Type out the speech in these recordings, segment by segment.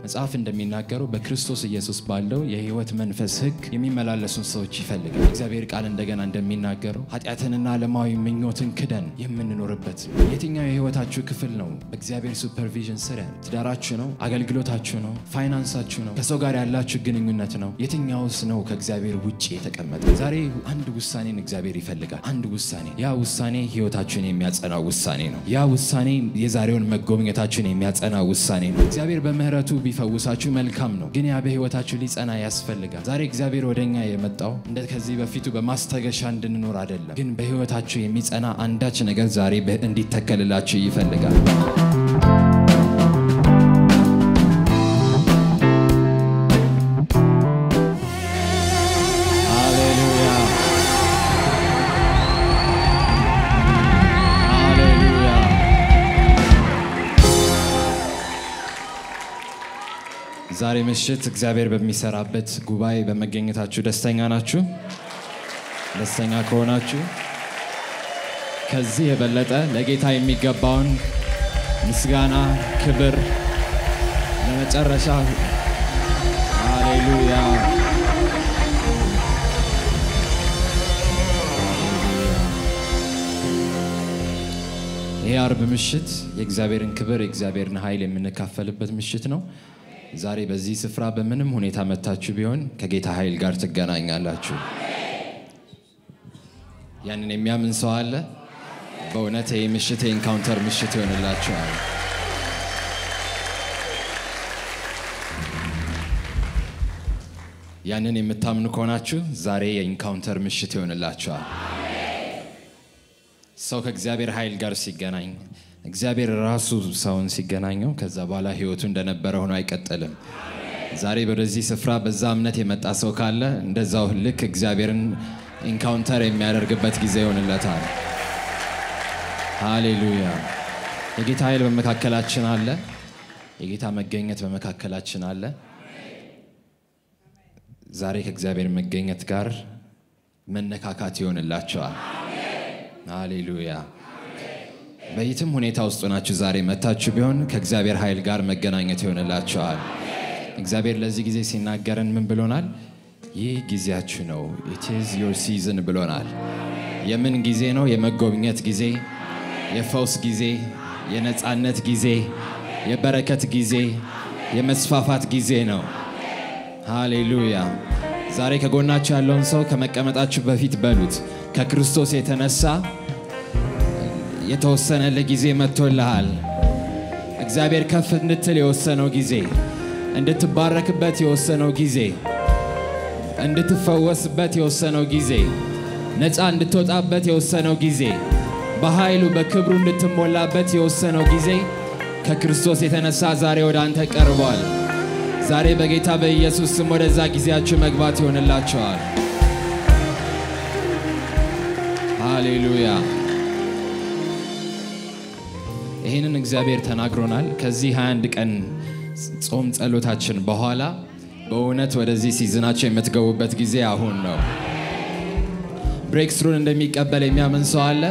መጽሐፍ እንደሚናገረው በክርስቶስ ኢየሱስ ባለው የሕይወት መንፈስ ሕግ የሚመላለሱን ሰዎች ይፈልጋል። እግዚአብሔር ቃል እንደገና እንደሚናገረው ኃጢአትንና ዓለማዊ ምኞትን ክደን የምንኖርበት የትኛው የሕይወታችሁ ክፍል ነው በእግዚአብሔር ሱፐርቪዥን ስር ያለ? ትዳራችሁ ነው? አገልግሎታችሁ ነው? ፋይናንሳችሁ ነው? ከሰው ጋር ያላችሁ ግንኙነት ነው? የትኛውስ ነው ከእግዚአብሔር ውጭ የተቀመጠ? ዛሬ አንድ ውሳኔን እግዚአብሔር ይፈልጋል። አንድ ውሳኔ። ያ ውሳኔ ሕይወታችሁን የሚያጸናው ውሳኔ ነው። ያ ውሳኔ የዛሬውን መጎብኘታችሁን የሚያጸና ውሳኔ ነው። እግዚአብሔር በምሕረቱ ቢፈውሳችሁ መልካም ነው፣ ግን ያ በሕይወታችሁ ሊጸና ያስፈልጋል። ዛሬ እግዚአብሔር ወደ እኛ የመጣው እንደ ከዚህ በፊቱ በማስታገሻ እንድንኖር አይደለም፣ ግን በሕይወታችሁ የሚጸና አንዳች ነገር ዛሬ እንዲተከልላችሁ ይፈልጋል። ሃሌሉያ ሃሌሉያ። ዛሬ ምሽት እግዚአብሔር በሚሰራበት ጉባኤ በመገኘታችሁ ደስተኛ ናችሁ? ደስተኛ ከሆናችሁ ከዚህ የበለጠ ለጌታ የሚገባውን ምስጋና፣ ክብር ለመጨረሻ ሃሌሉያ ይህ አርብ ምሽት የእግዚአብሔርን ክብር የእግዚአብሔርን ኃይል የምንካፈልበት ምሽት ነው። ዛሬ በዚህ ስፍራ በምንም ሁኔታ መታችሁ ቢሆን ከጌታ ኃይል ጋር ትገናኛላችሁ። ያንን የሚያምን ሰው አለ? በእውነት ይህ ምሽት የኢንካውንተር ምሽት ይሆንላችኋል። ያንን የምታምኑ ከሆናችሁ ዛሬ የኢንካውንተር ምሽት ይሆንላችኋል። ሰው ከእግዚአብሔር ኃይል ጋር ሲገናኝ እግዚአብሔር ራሱ ሰውን ሲገናኘው ከዛ በኋላ ሕይወቱ እንደነበረ ሆኖ አይቀጥልም። ዛሬ ወደዚህ ስፍራ በዛ እምነት የመጣ ሰው ካለ እንደዛው ልክ እግዚአብሔርን ኢንካውንተር የሚያደርግበት ጊዜ ይሆንለታል። ሃሌሉያ! የጌታ ኃይል በመካከላችን አለ። የጌታ መገኘት በመካከላችን አለ። ዛሬ ከእግዚአብሔር መገኘት ጋር መነካካት ይሆንላቸዋል። ሃሌሉያ! በየትም ሁኔታ ውስጥ ሆናችሁ ዛሬ መታችሁ ቢሆን ከእግዚአብሔር ኃይል ጋር መገናኘት ይሆንላችኋል። እግዚአብሔር ለዚህ ጊዜ ሲናገረን ምን ብሎናል? ይህ ጊዜያችሁ ነው፣ ኢት ኢዝ ዮር ሲዝን ብሎናል። የምን ጊዜ ነው? የመጎብኘት ጊዜ፣ የፈውስ ጊዜ፣ የነፃነት ጊዜ፣ የበረከት ጊዜ፣ የመስፋፋት ጊዜ ነው። ሃሌሉያ! ዛሬ ከጎናችሁ ያለውን ሰው ከመቀመጣችሁ በፊት በሉት ከክርስቶስ የተነሳ የተወሰነልህ ጊዜ መጥቶልሃል። እግዚአብሔር ከፍ እንድትል የወሰነው ጊዜ፣ እንድትባረክበት የወሰነው ጊዜ፣ እንድትፈወስበት የወሰነው ጊዜ፣ ነፃ እንድትወጣበት የወሰነው ጊዜ፣ በኃይሉ በክብሩ እንድትሞላበት የወሰነው ጊዜ ከክርስቶስ የተነሳ ዛሬ ወደ አንተ ቀርቧል። ዛሬ በጌታ በኢየሱስ ስም ወደዛ ጊዜያችሁ መግባት ይሆንላቸዋል። ሃሌሉያ! ይህንን እግዚአብሔር ተናግሮናል። ከዚህ 21 ቀን ጾም ጸሎታችን በኋላ በእውነት ወደዚህ ሲዝናቸው የምትገቡበት ጊዜ አሁን ነው። ብሬክስሩን እንደሚቀበል የሚያምን ሰው አለ?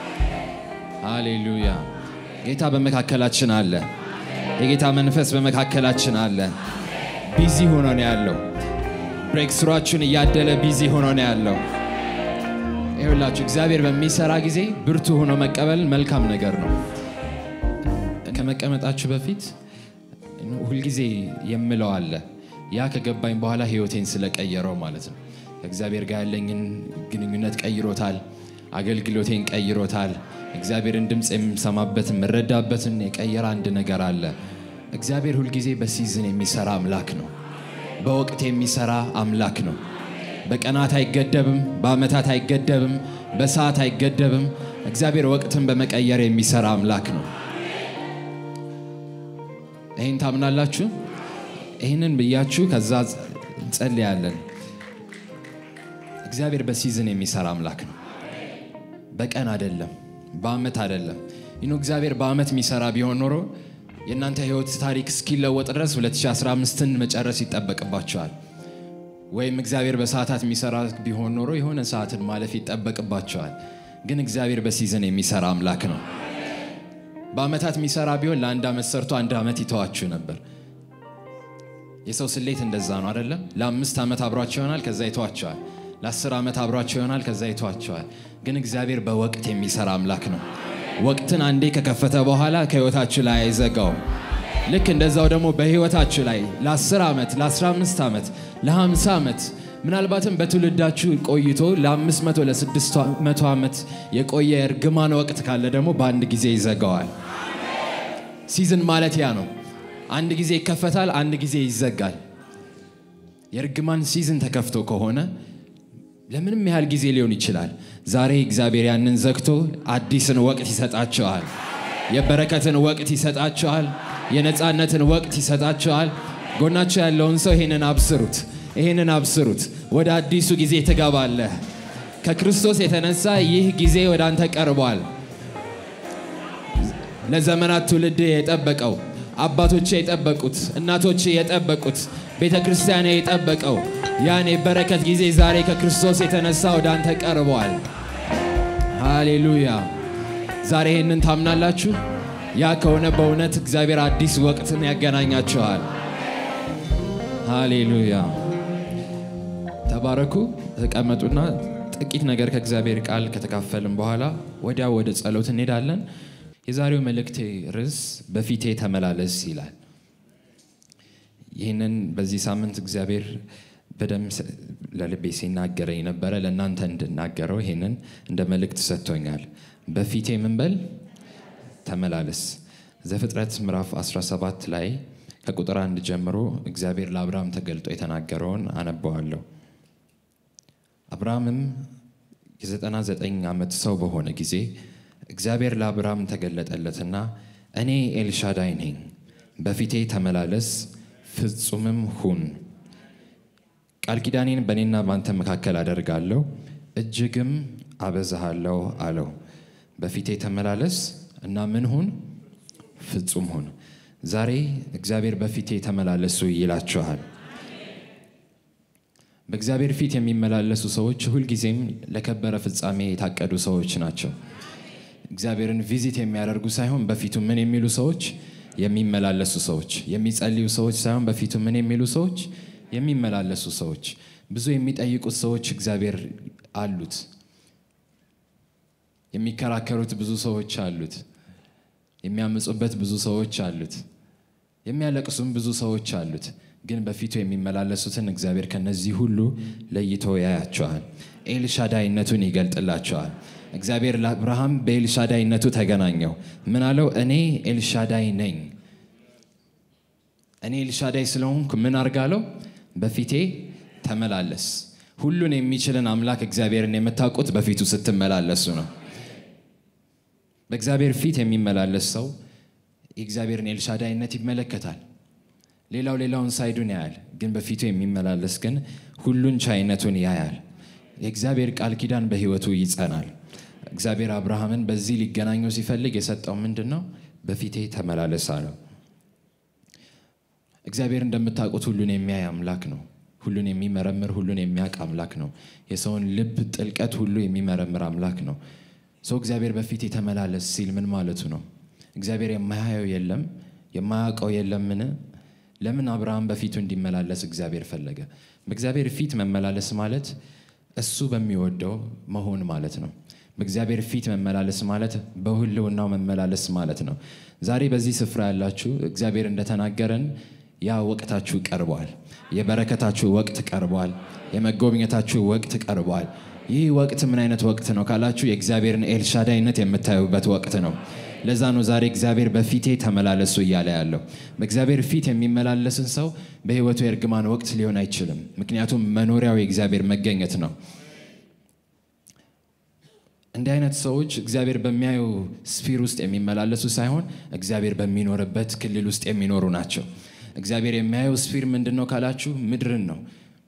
ሃሌሉያ! ጌታ በመካከላችን አለ። የጌታ መንፈስ በመካከላችን አለ። ቢዚ ሆኖ ነው ያለው። ብሬክስሯችሁን እያደለ ቢዚ ሆኖ ነው ያለው። ይኸውላችሁ እግዚአብሔር በሚሰራ ጊዜ ብርቱ ሆኖ መቀበል መልካም ነገር ነው። ከመቀመጣችሁ በፊት ሁልጊዜ የምለው አለ። ያ ከገባኝ በኋላ ሕይወቴን ስለቀየረው ማለት ነው። ከእግዚአብሔር ጋር ያለኝን ግንኙነት ቀይሮታል። አገልግሎቴን ቀይሮታል። እግዚአብሔርን ድምፅ የምሰማበትን የምረዳበትን የቀየረ አንድ ነገር አለ። እግዚአብሔር ሁልጊዜ በሲዝን የሚሰራ አምላክ ነው። በወቅት የሚሰራ አምላክ ነው። በቀናት አይገደብም፣ በዓመታት አይገደብም፣ በሰዓት አይገደብም። እግዚአብሔር ወቅትን በመቀየር የሚሰራ አምላክ ነው። ይህን ታምናላችሁ? ይህንን ብያችሁ ከዛ እንጸልያለን። እግዚአብሔር በሲዝን የሚሰራ አምላክ ነው። በቀን አይደለም፣ በዓመት አይደለም። ይኖ እግዚአብሔር በዓመት የሚሰራ ቢሆን ኖሮ የእናንተ ህይወት ታሪክ እስኪለወጥ ድረስ 2015ን መጨረስ ይጠበቅባቸዋል። ወይም እግዚአብሔር በሰዓታት የሚሰራ ቢሆን ኖሮ የሆነ ሰዓትን ማለፍ ይጠበቅባቸዋል። ግን እግዚአብሔር በሲዝን የሚሰራ አምላክ ነው። በዓመታት የሚሰራ ቢሆን ለአንድ ዓመት ሰርቶ አንድ ዓመት ይተዋችሁ ነበር። የሰው ስሌት እንደዛ ነው አይደለም? ለአምስት ዓመት አብሯቸው ይሆናል፣ ከዛ ይተዋቸዋል። ለአስር ዓመት አብሯቸው ይሆናል፣ ከዛ ይተዋቸዋል። ግን እግዚአብሔር በወቅት የሚሰራ አምላክ ነው። ወቅትን አንዴ ከከፈተ በኋላ ከህይወታችሁ ላይ አይዘጋውም። ልክ እንደዛው ደግሞ በህይወታችሁ ላይ ለ10 ዓመት፣ ለ15 ዓመት፣ ለ50 ዓመት ምናልባትም በትውልዳችሁ ቆይቶ ለ500 ለ600 ዓመት የቆየ እርግማን ወቅት ካለ ደግሞ በአንድ ጊዜ ይዘጋዋል። ሲዝን ማለት ያ ነው። አንድ ጊዜ ይከፈታል፣ አንድ ጊዜ ይዘጋል። የእርግማን ሲዝን ተከፍቶ ከሆነ ለምንም ያህል ጊዜ ሊሆን ይችላል። ዛሬ እግዚአብሔር ያንን ዘግቶ አዲስን ወቅት ይሰጣቸዋል። የበረከትን ወቅት ይሰጣቸዋል። የነፃነትን ወቅት ይሰጣቸዋል። ጎናቸው ያለውን ሰው ይሄንን አብስሩት፣ ይሄንን አብስሩት። ወደ አዲሱ ጊዜ ትገባለህ። ከክርስቶስ የተነሳ ይህ ጊዜ ወደ አንተ ቀርቧል። ለዘመናት ትውልድ የጠበቀው አባቶች የጠበቁት እናቶች የጠበቁት ቤተ ክርስቲያን የጠበቀው ያን የበረከት ጊዜ ዛሬ ከክርስቶስ የተነሳ ወደ አንተ ቀርቧል። ሃሌሉያ! ዛሬ ይህንን ታምናላችሁ? ያ ከሆነ በእውነት እግዚአብሔር አዲስ ወቅትን ያገናኛችኋል። ሃሌሉያ! ተባረኩ። ተቀመጡና ጥቂት ነገር ከእግዚአብሔር ቃል ከተካፈልን በኋላ ወዲያው ወደ ጸሎት እንሄዳለን። የዛሬው መልእክቴ ርዕስ በፊቴ ተመላለስ ይላል። ይህንን በዚህ ሳምንት እግዚአብሔር በደንብ ለልቤ ሲናገረኝ ነበረ። ለእናንተ እንድናገረው ይህንን እንደ መልእክት ሰጥቶኛል። በፊቴ ምን በል ተመላለስ። ዘፍጥረት ምዕራፍ 17 ላይ ከቁጥር አንድ ጀምሮ እግዚአብሔር ለአብርሃም ተገልጦ የተናገረውን አነበዋለሁ። አብርሃምም የ99 ዓመት ሰው በሆነ ጊዜ እግዚአብሔር ለአብርሃም ተገለጠለትና እኔ ኤልሻዳይ ነኝ፣ በፊቴ ተመላለስ ፍጹምም ሁን፣ ቃል ኪዳኔን በእኔና በአንተ መካከል አደርጋለሁ፣ እጅግም አበዛሃለሁ አለው። በፊቴ ተመላለስ እና ምን ሁን? ፍጹም ሁን። ዛሬ እግዚአብሔር በፊቴ ተመላለሱ ይላችኋል። በእግዚአብሔር ፊት የሚመላለሱ ሰዎች ሁልጊዜም ለከበረ ፍጻሜ የታቀዱ ሰዎች ናቸው። እግዚአብሔርን ቪዚት የሚያደርጉ ሳይሆን በፊቱ ምን የሚሉ ሰዎች የሚመላለሱ ሰዎች፣ የሚጸልዩ ሰዎች ሳይሆን በፊቱ ምን የሚሉ ሰዎች የሚመላለሱ ሰዎች። ብዙ የሚጠይቁት ሰዎች እግዚአብሔር አሉት። የሚከራከሩት ብዙ ሰዎች አሉት። የሚያምፁበት ብዙ ሰዎች አሉት። የሚያለቅሱም ብዙ ሰዎች አሉት። ግን በፊቱ የሚመላለሱትን እግዚአብሔር ከነዚህ ሁሉ ለይቶ ያያቸዋል። ኤልሻዳይነቱን ይገልጥላቸዋል። እግዚአብሔር ለአብርሃም በኤልሻዳይነቱ ተገናኘው። ምን አለው? እኔ ኤልሻዳይ ነኝ። እኔ ኤልሻዳይ ስለሆንኩ ምን አርጋለው? በፊቴ ተመላለስ። ሁሉን የሚችልን አምላክ እግዚአብሔርን የምታውቁት በፊቱ ስትመላለሱ ነው። በእግዚአብሔር ፊት የሚመላለስ ሰው የእግዚአብሔርን ኤልሻዳይነት ይመለከታል። ሌላው ሌላውን ሳይዱን ያያል። ግን በፊቱ የሚመላለስ ግን ሁሉን ቻይነቱን ያያል። የእግዚአብሔር ቃል ኪዳን በሕይወቱ ይጸናል። እግዚአብሔር አብርሃምን በዚህ ሊገናኘው ሲፈልግ የሰጠው ምንድን ነው? በፊቴ ተመላለስ አለው። እግዚአብሔር እንደምታውቁት ሁሉን የሚያይ አምላክ ነው። ሁሉን የሚመረምር ሁሉን የሚያውቅ አምላክ ነው። የሰውን ልብ ጥልቀት ሁሉ የሚመረምር አምላክ ነው። ሰው እግዚአብሔር በፊት የተመላለስ ሲል ምን ማለቱ ነው? እግዚአብሔር የማያየው የለም የማያውቀው የለምን? ለምን አብርሃም በፊቱ እንዲመላለስ እግዚአብሔር ፈለገ? በእግዚአብሔር ፊት መመላለስ ማለት እሱ በሚወደው መሆን ማለት ነው። በእግዚአብሔር ፊት መመላለስ ማለት በህልውናው መመላለስ ማለት ነው። ዛሬ በዚህ ስፍራ ያላችሁ እግዚአብሔር እንደተናገረን ያ ወቅታችሁ ቀርቧል። የበረከታችሁ ወቅት ቀርቧል። የመጎብኘታችሁ ወቅት ቀርቧል። ይህ ወቅት ምን አይነት ወቅት ነው ካላችሁ የእግዚአብሔርን ኤልሻዳይነት የምታዩበት ወቅት ነው። ለዛ ነው ዛሬ እግዚአብሔር በፊቴ ተመላለሱ እያለ ያለው። በእግዚአብሔር ፊት የሚመላለስን ሰው በህይወቱ የእርግማን ወቅት ሊሆን አይችልም። ምክንያቱም መኖሪያው የእግዚአብሔር መገኘት ነው። እንዲህ አይነት ሰዎች እግዚአብሔር በሚያዩ ስፊር ውስጥ የሚመላለሱ ሳይሆን እግዚአብሔር በሚኖርበት ክልል ውስጥ የሚኖሩ ናቸው። እግዚአብሔር የሚያየው ስፊር ምንድን ነው ካላችሁ ምድርን ነው።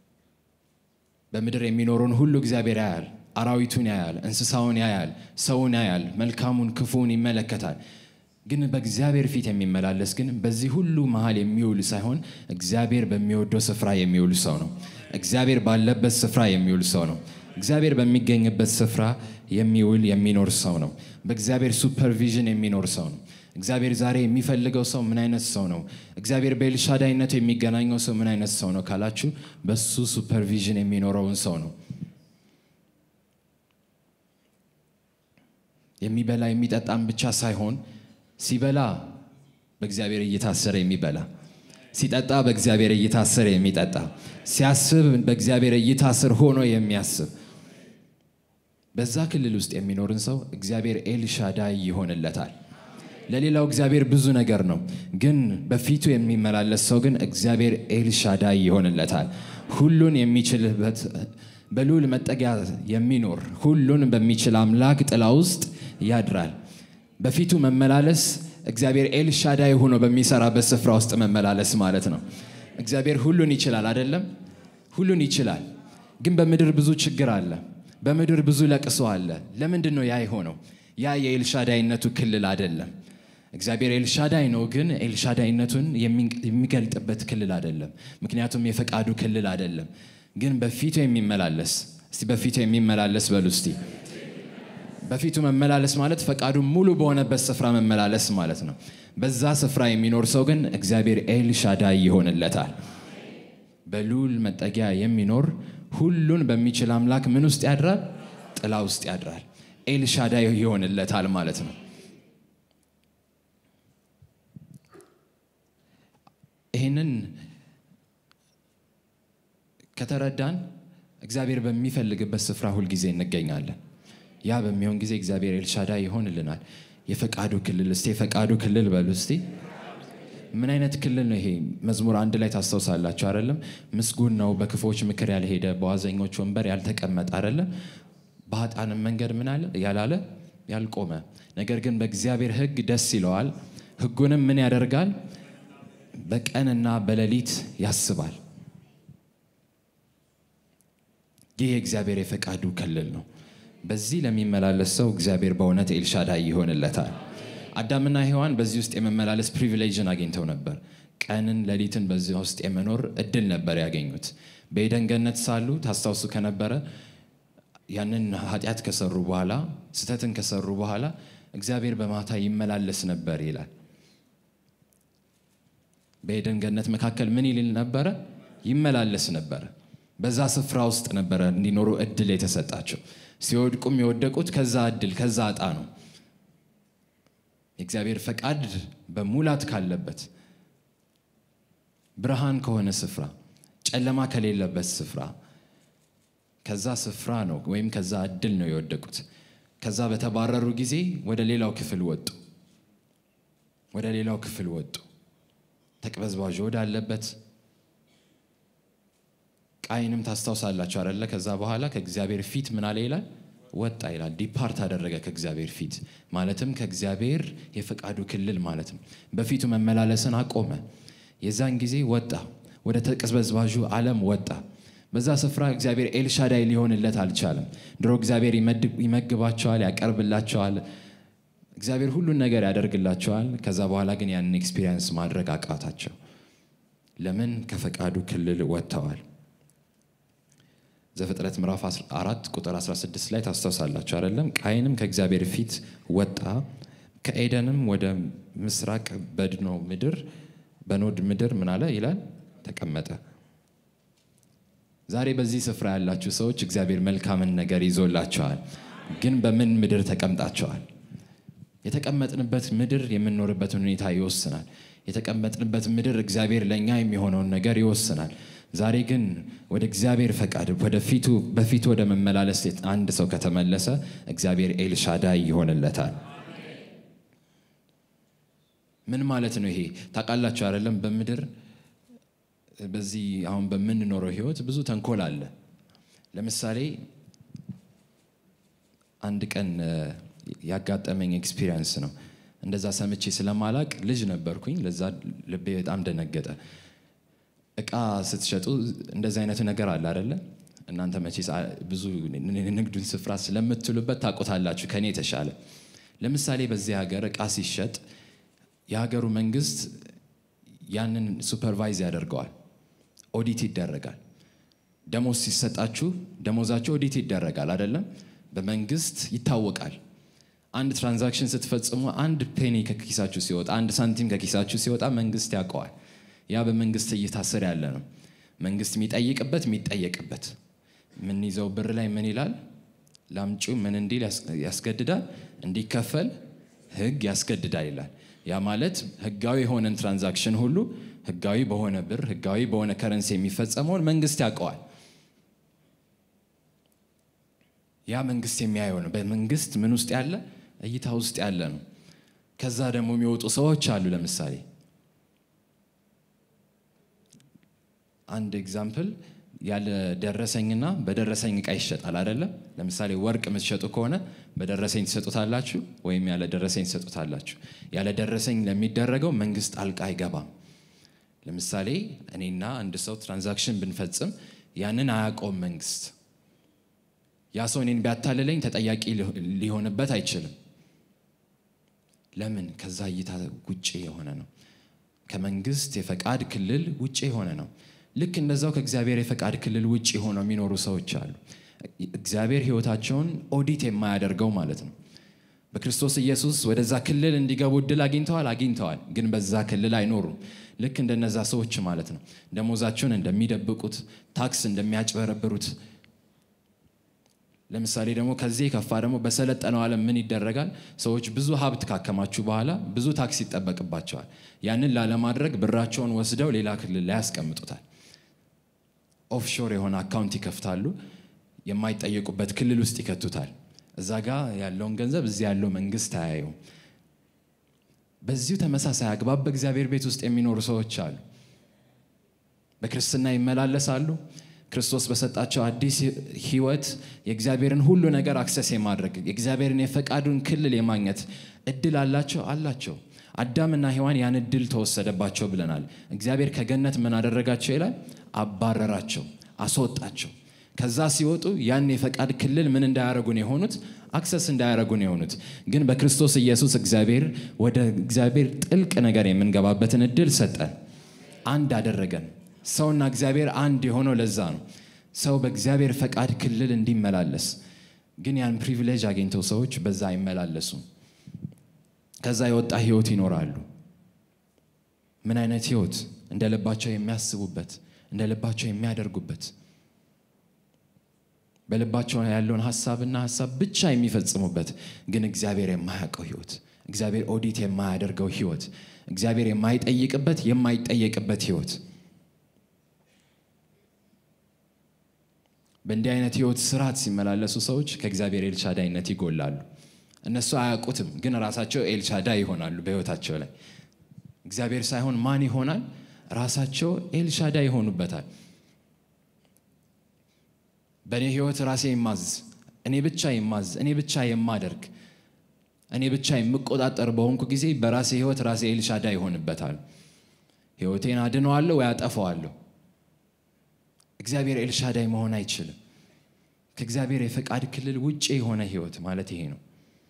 በምድር የሚኖረውን ሁሉ እግዚአብሔር ያያል። አራዊቱን ያያል፣ እንስሳውን ያያል፣ ሰውን ያያል፣ መልካሙን ክፉውን ይመለከታል። ግን በእግዚአብሔር ፊት የሚመላለስ ግን በዚህ ሁሉ መሀል የሚውል ሳይሆን እግዚአብሔር በሚወደው ስፍራ የሚውል ሰው ነው። እግዚአብሔር ባለበት ስፍራ የሚውል ሰው ነው። እግዚአብሔር በሚገኝበት ስፍራ የሚውል የሚኖር ሰው ነው። በእግዚአብሔር ሱፐርቪዥን የሚኖር ሰው ነው። እግዚአብሔር ዛሬ የሚፈልገው ሰው ምን አይነት ሰው ነው? እግዚአብሔር በኤልሻዳይነቱ የሚገናኘው ሰው ምን አይነት ሰው ነው ካላችሁ በሱ ሱፐርቪዥን የሚኖረውን ሰው ነው። የሚበላ የሚጠጣም ብቻ ሳይሆን ሲበላ በእግዚአብሔር እየታሰረ የሚበላ ሲጠጣ በእግዚአብሔር እየታሰረ የሚጠጣ ሲያስብ በእግዚአብሔር እየታስር ሆኖ የሚያስብ በዛ ክልል ውስጥ የሚኖርን ሰው እግዚአብሔር ኤልሻዳይ ይሆንለታል። ለሌላው እግዚአብሔር ብዙ ነገር ነው፣ ግን በፊቱ የሚመላለስ ሰው ግን እግዚአብሔር ኤልሻዳይ ይሆንለታል። ሁሉን የሚችልበት በልዑል መጠጊያ የሚኖር ሁሉን በሚችል አምላክ ጥላ ውስጥ ያድራል። በፊቱ መመላለስ እግዚአብሔር ኤልሻዳይ ሆኖ በሚሰራበት ስፍራ ውስጥ መመላለስ ማለት ነው። እግዚአብሔር ሁሉን ይችላል አይደለም? ሁሉን ይችላል፣ ግን በምድር ብዙ ችግር አለ። በምድር ብዙ ለቅሶ አለ። ለምንድን ነው ያ የሆነው? ያ የኤልሻዳይነቱ ክልል አይደለም። እግዚአብሔር ኤልሻዳይ ነው፣ ግን ኤልሻዳይነቱን የሚገልጥበት ክልል አይደለም። ምክንያቱም የፈቃዱ ክልል አይደለም። ግን በፊቱ የሚመላለስ እስቲ በፊቱ የሚመላለስ በሉ እስቲ። በፊቱ መመላለስ ማለት ፈቃዱ ሙሉ በሆነበት ስፍራ መመላለስ ማለት ነው። በዛ ስፍራ የሚኖር ሰው ግን እግዚአብሔር ኤልሻዳይ ይሆንለታል። በልዑል መጠጊያ የሚኖር ሁሉን በሚችል አምላክ ምን ውስጥ ያድራል? ጥላ ውስጥ ያድራል። ኤልሻዳይ ይሆንለታል ማለት ነው። ይህንን ከተረዳን እግዚአብሔር በሚፈልግበት ስፍራ ሁልጊዜ እንገኛለን። ያ በሚሆን ጊዜ እግዚአብሔር ኤልሻዳይ ይሆንልናል። የፈቃዱ ክልል እስቲ የፈቃዱ ክልል በሉ እስቲ። ምን አይነት ክልል ነው ይሄ? መዝሙር አንድ ላይ ታስታውሳላችሁ አይደለም? ምስጉን ነው በክፎች ምክር ያልሄደ በዋዘኞች ወንበር ያልተቀመጠ አይደለም? በኃጥአንም መንገድ ምን አለ ያላለ ያልቆመ፣ ነገር ግን በእግዚአብሔር ሕግ ደስ ይለዋል፣ ሕጉንም ምን ያደርጋል? በቀንና በሌሊት ያስባል። ይህ የእግዚአብሔር የፈቃዱ ክልል ነው። በዚህ ለሚመላለስ ሰው እግዚአብሔር በእውነት ኤልሻዳይ ይሆንለታል። አዳምና ሔዋን በዚህ ውስጥ የመመላለስ ፕሪቪሌጅን አግኝተው ነበር። ቀንን ሌሊትን በዚህ ውስጥ የመኖር እድል ነበር ያገኙት። በኤደን ገነት ሳሉ ታስታውሱ ከነበረ ያንን ኃጢአት ከሰሩ በኋላ ስህተትን ከሰሩ በኋላ እግዚአብሔር በማታ ይመላለስ ነበር ይላል። በኤደን ገነት መካከል ምን ይልል ነበረ? ይመላለስ ነበረ። በዛ ስፍራ ውስጥ ነበረ እንዲኖሩ እድል የተሰጣቸው። ሲወድቁም የወደቁት ከዛ እድል ከዛ እጣ ነው። የእግዚአብሔር ፈቃድ በሙላት ካለበት ብርሃን ከሆነ ስፍራ፣ ጨለማ ከሌለበት ስፍራ ከዛ ስፍራ ነው ወይም ከዛ እድል ነው የወደቁት። ከዛ በተባረሩ ጊዜ ወደ ሌላው ክፍል ወጡ። ወደ ሌላው ክፍል ወጡ። ተቅበዝባዥ ወዳለበት ቃይንም ታስታውሳላችሁ አደለ? ከዛ በኋላ ከእግዚአብሔር ፊት ምን አለ ይላል ወጣ ይላል። ዲፓርት አደረገ ከእግዚአብሔር ፊት ማለትም ከእግዚአብሔር የፈቃዱ ክልል ማለት ነው። በፊቱ መመላለስን አቆመ። የዛን ጊዜ ወጣ፣ ወደ ተቅበዝባዡ ዓለም ወጣ። በዛ ስፍራ እግዚአብሔር ኤልሻዳይ ሊሆንለት አልቻለም። ድሮ እግዚአብሔር ይመግባቸዋል፣ ያቀርብላቸዋል፣ እግዚአብሔር ሁሉን ነገር ያደርግላቸዋል። ከዛ በኋላ ግን ያንን ኤክስፒሪየንስ ማድረግ አቃታቸው። ለምን? ከፈቃዱ ክልል ወጥተዋል። ዘፍጥረት ምዕራፍ 4 ቁጥር 16 ላይ ታስታውሳላችሁ አይደለም? ቃይንም ከእግዚአብሔር ፊት ወጣ፣ ከኤደንም ወደ ምስራቅ በድኖ ምድር በኖድ ምድር ምን አለ ይላል ተቀመጠ። ዛሬ በዚህ ስፍራ ያላችሁ ሰዎች እግዚአብሔር መልካምን ነገር ይዞላቸዋል። ግን በምን ምድር ተቀምጣቸዋል? የተቀመጥንበት ምድር የምንኖርበትን ሁኔታ ይወስናል። የተቀመጥንበት ምድር እግዚአብሔር ለእኛ የሚሆነውን ነገር ይወስናል። ዛሬ ግን ወደ እግዚአብሔር ፈቃድ ወደ ፊቱ በፊቱ ወደ መመላለስ አንድ ሰው ከተመለሰ እግዚአብሔር ኤልሻዳይ ይሆንለታል። ምን ማለት ነው ይሄ? ታውቃላችሁ አይደለም? በምድር በዚህ አሁን በምንኖረው ህይወት ብዙ ተንኮል አለ። ለምሳሌ አንድ ቀን ያጋጠመኝ ኤክስፒሪየንስ ነው። እንደዛ ሰምቼ ስለማላቅ ልጅ ነበርኩኝ። ለዛ ልቤ በጣም ደነገጠ። እቃ ስትሸጡ እንደዚህ አይነቱ ነገር አለ አይደለ? እናንተ መቼ ብዙ ንግዱን ስፍራ ስለምትሉበት ታውቁታላችሁ ከኔ የተሻለ። ለምሳሌ በዚህ ሀገር እቃ ሲሸጥ የሀገሩ መንግስት ያንን ሱፐርቫይዝ ያደርገዋል፣ ኦዲት ይደረጋል። ደሞዝ ሲሰጣችሁ ደሞዛችሁ ኦዲት ይደረጋል አይደለም? በመንግስት ይታወቃል። አንድ ትራንዛክሽን ስትፈጽሙ አንድ ፔኒ ከኪሳችሁ ሲወጣ አንድ ሳንቲም ከኪሳችሁ ሲወጣ መንግስት ያውቀዋል። ያ በመንግስት እይታ ስር ያለ ነው። መንግስት የሚጠይቅበት የሚጠየቅበት የምንይዘው ብር ላይ ምን ይላል? ላምጪው ምን እንዲል ያስገድዳል? እንዲከፈል ህግ ያስገድዳል ይላል። ያ ማለት ህጋዊ የሆነን ትራንዛክሽን ሁሉ ህጋዊ በሆነ ብር ህጋዊ በሆነ ከረንሲ የሚፈጸመውን መንግስት ያውቀዋል። ያ መንግስት የሚያየው ነው። በመንግስት ምን ውስጥ ያለ እይታ ውስጥ ያለ ነው። ከዛ ደግሞ የሚወጡ ሰዎች አሉ። ለምሳሌ አንድ ኤግዛምፕል ያለ ደረሰኝና በደረሰኝ እቃ ይሸጣል አይደለም። ለምሳሌ ወርቅ የምትሸጡ ከሆነ በደረሰኝ ትሰጡታላችሁ ወይም ያለ ደረሰኝ ትሰጡታላችሁ። ያለ ደረሰኝ ለሚደረገው መንግስት ጣልቃ አይገባም። ለምሳሌ እኔና አንድ ሰው ትራንዛክሽን ብንፈጽም ያንን አያውቀውም መንግስት። ያ ሰው እኔን ቢያታልለኝ ተጠያቂ ሊሆንበት አይችልም። ለምን? ከዛ እይታ ውጭ የሆነ ነው። ከመንግስት የፈቃድ ክልል ውጭ የሆነ ነው። ልክ እንደዛው ከእግዚአብሔር የፈቃድ ክልል ውጭ ሆነው የሚኖሩ ሰዎች አሉ። እግዚአብሔር ህይወታቸውን ኦዲት የማያደርገው ማለት ነው። በክርስቶስ ኢየሱስ ወደዛ ክልል እንዲገቡ እድል አግኝተዋል አግኝተዋል፣ ግን በዛ ክልል አይኖሩም። ልክ እንደነዛ ሰዎች ማለት ነው። ደሞዛቸውን እንደሚደብቁት፣ ታክስ እንደሚያጭበረብሩት ለምሳሌ ደግሞ ከዚህ የከፋ ደግሞ በሰለጠነው ዓለም ምን ይደረጋል? ሰዎች ብዙ ሀብት ካከማችሁ በኋላ ብዙ ታክስ ይጠበቅባቸዋል። ያንን ላለማድረግ ብራቸውን ወስደው ሌላ ክልል ላይ ያስቀምጡታል። ኦፍሾር የሆነ አካውንት ይከፍታሉ። የማይጠየቁበት ክልል ውስጥ ይከቱታል። እዛ ጋ ያለውን ገንዘብ እዚህ ያለው መንግስት አያየውም። በዚሁ ተመሳሳይ አግባብ በእግዚአብሔር ቤት ውስጥ የሚኖሩ ሰዎች አሉ። በክርስትና ይመላለሳሉ። ክርስቶስ በሰጣቸው አዲስ ህይወት የእግዚአብሔርን ሁሉ ነገር አክሰስ የማድረግ የእግዚአብሔርን የፈቃዱን ክልል የማግኘት እድል አላቸው አላቸው። አዳምና ሔዋን ያን እድል ተወሰደባቸው ብለናል። እግዚአብሔር ከገነት ምን አደረጋቸው ይላል? አባረራቸው፣ አስወጣቸው። ከዛ ሲወጡ ያን የፈቃድ ክልል ምን እንዳያረጉን የሆኑት አክሰስ እንዳያረጉን የሆኑት ግን በክርስቶስ ኢየሱስ እግዚአብሔር ወደ እግዚአብሔር ጥልቅ ነገር የምንገባበትን እድል ሰጠን፣ አንድ አደረገን። ሰውና እግዚአብሔር አንድ የሆነው ለዛ ነው። ሰው በእግዚአብሔር ፈቃድ ክልል እንዲመላለስ ግን ያን ፕሪቪሌጅ አግኝተው ሰዎች በዛ አይመላለሱም። ከዛ የወጣ ህይወት ይኖራሉ። ምን አይነት ህይወት? እንደ ልባቸው የሚያስቡበት፣ እንደ ልባቸው የሚያደርጉበት፣ በልባቸው ያለውን ሀሳብና ሀሳብ ብቻ የሚፈጽሙበት ግን እግዚአብሔር የማያውቀው ህይወት፣ እግዚአብሔር ኦዲት የማያደርገው ህይወት፣ እግዚአብሔር የማይጠይቅበት የማይጠየቅበት ህይወት በእንዲህ አይነት ህይወት ስርዓት ሲመላለሱ ሰዎች ከእግዚአብሔር ኤልሻዳይነት ይጎላሉ። እነሱ አያውቁትም፣ ግን ራሳቸው ኤልሻዳይ ይሆናሉ በህይወታቸው ላይ። እግዚአብሔር ሳይሆን ማን ይሆናል? ራሳቸው ኤልሻዳይ ይሆኑበታል። በእኔ ህይወት ራሴ የማዝ እኔ ብቻ የማዝ እኔ ብቻ የማደርግ እኔ ብቻ የምቆጣጠር በሆንኩ ጊዜ በራሴ ህይወት ራሴ ኤልሻዳይ ይሆንበታል። ህይወቴን አድነዋለሁ ወይ አጠፋዋለሁ። እግዚአብሔር ኤልሻዳይ መሆን አይችልም። ከእግዚአብሔር የፈቃድ ክልል ውጭ የሆነ ህይወት ማለት ይሄ ነው።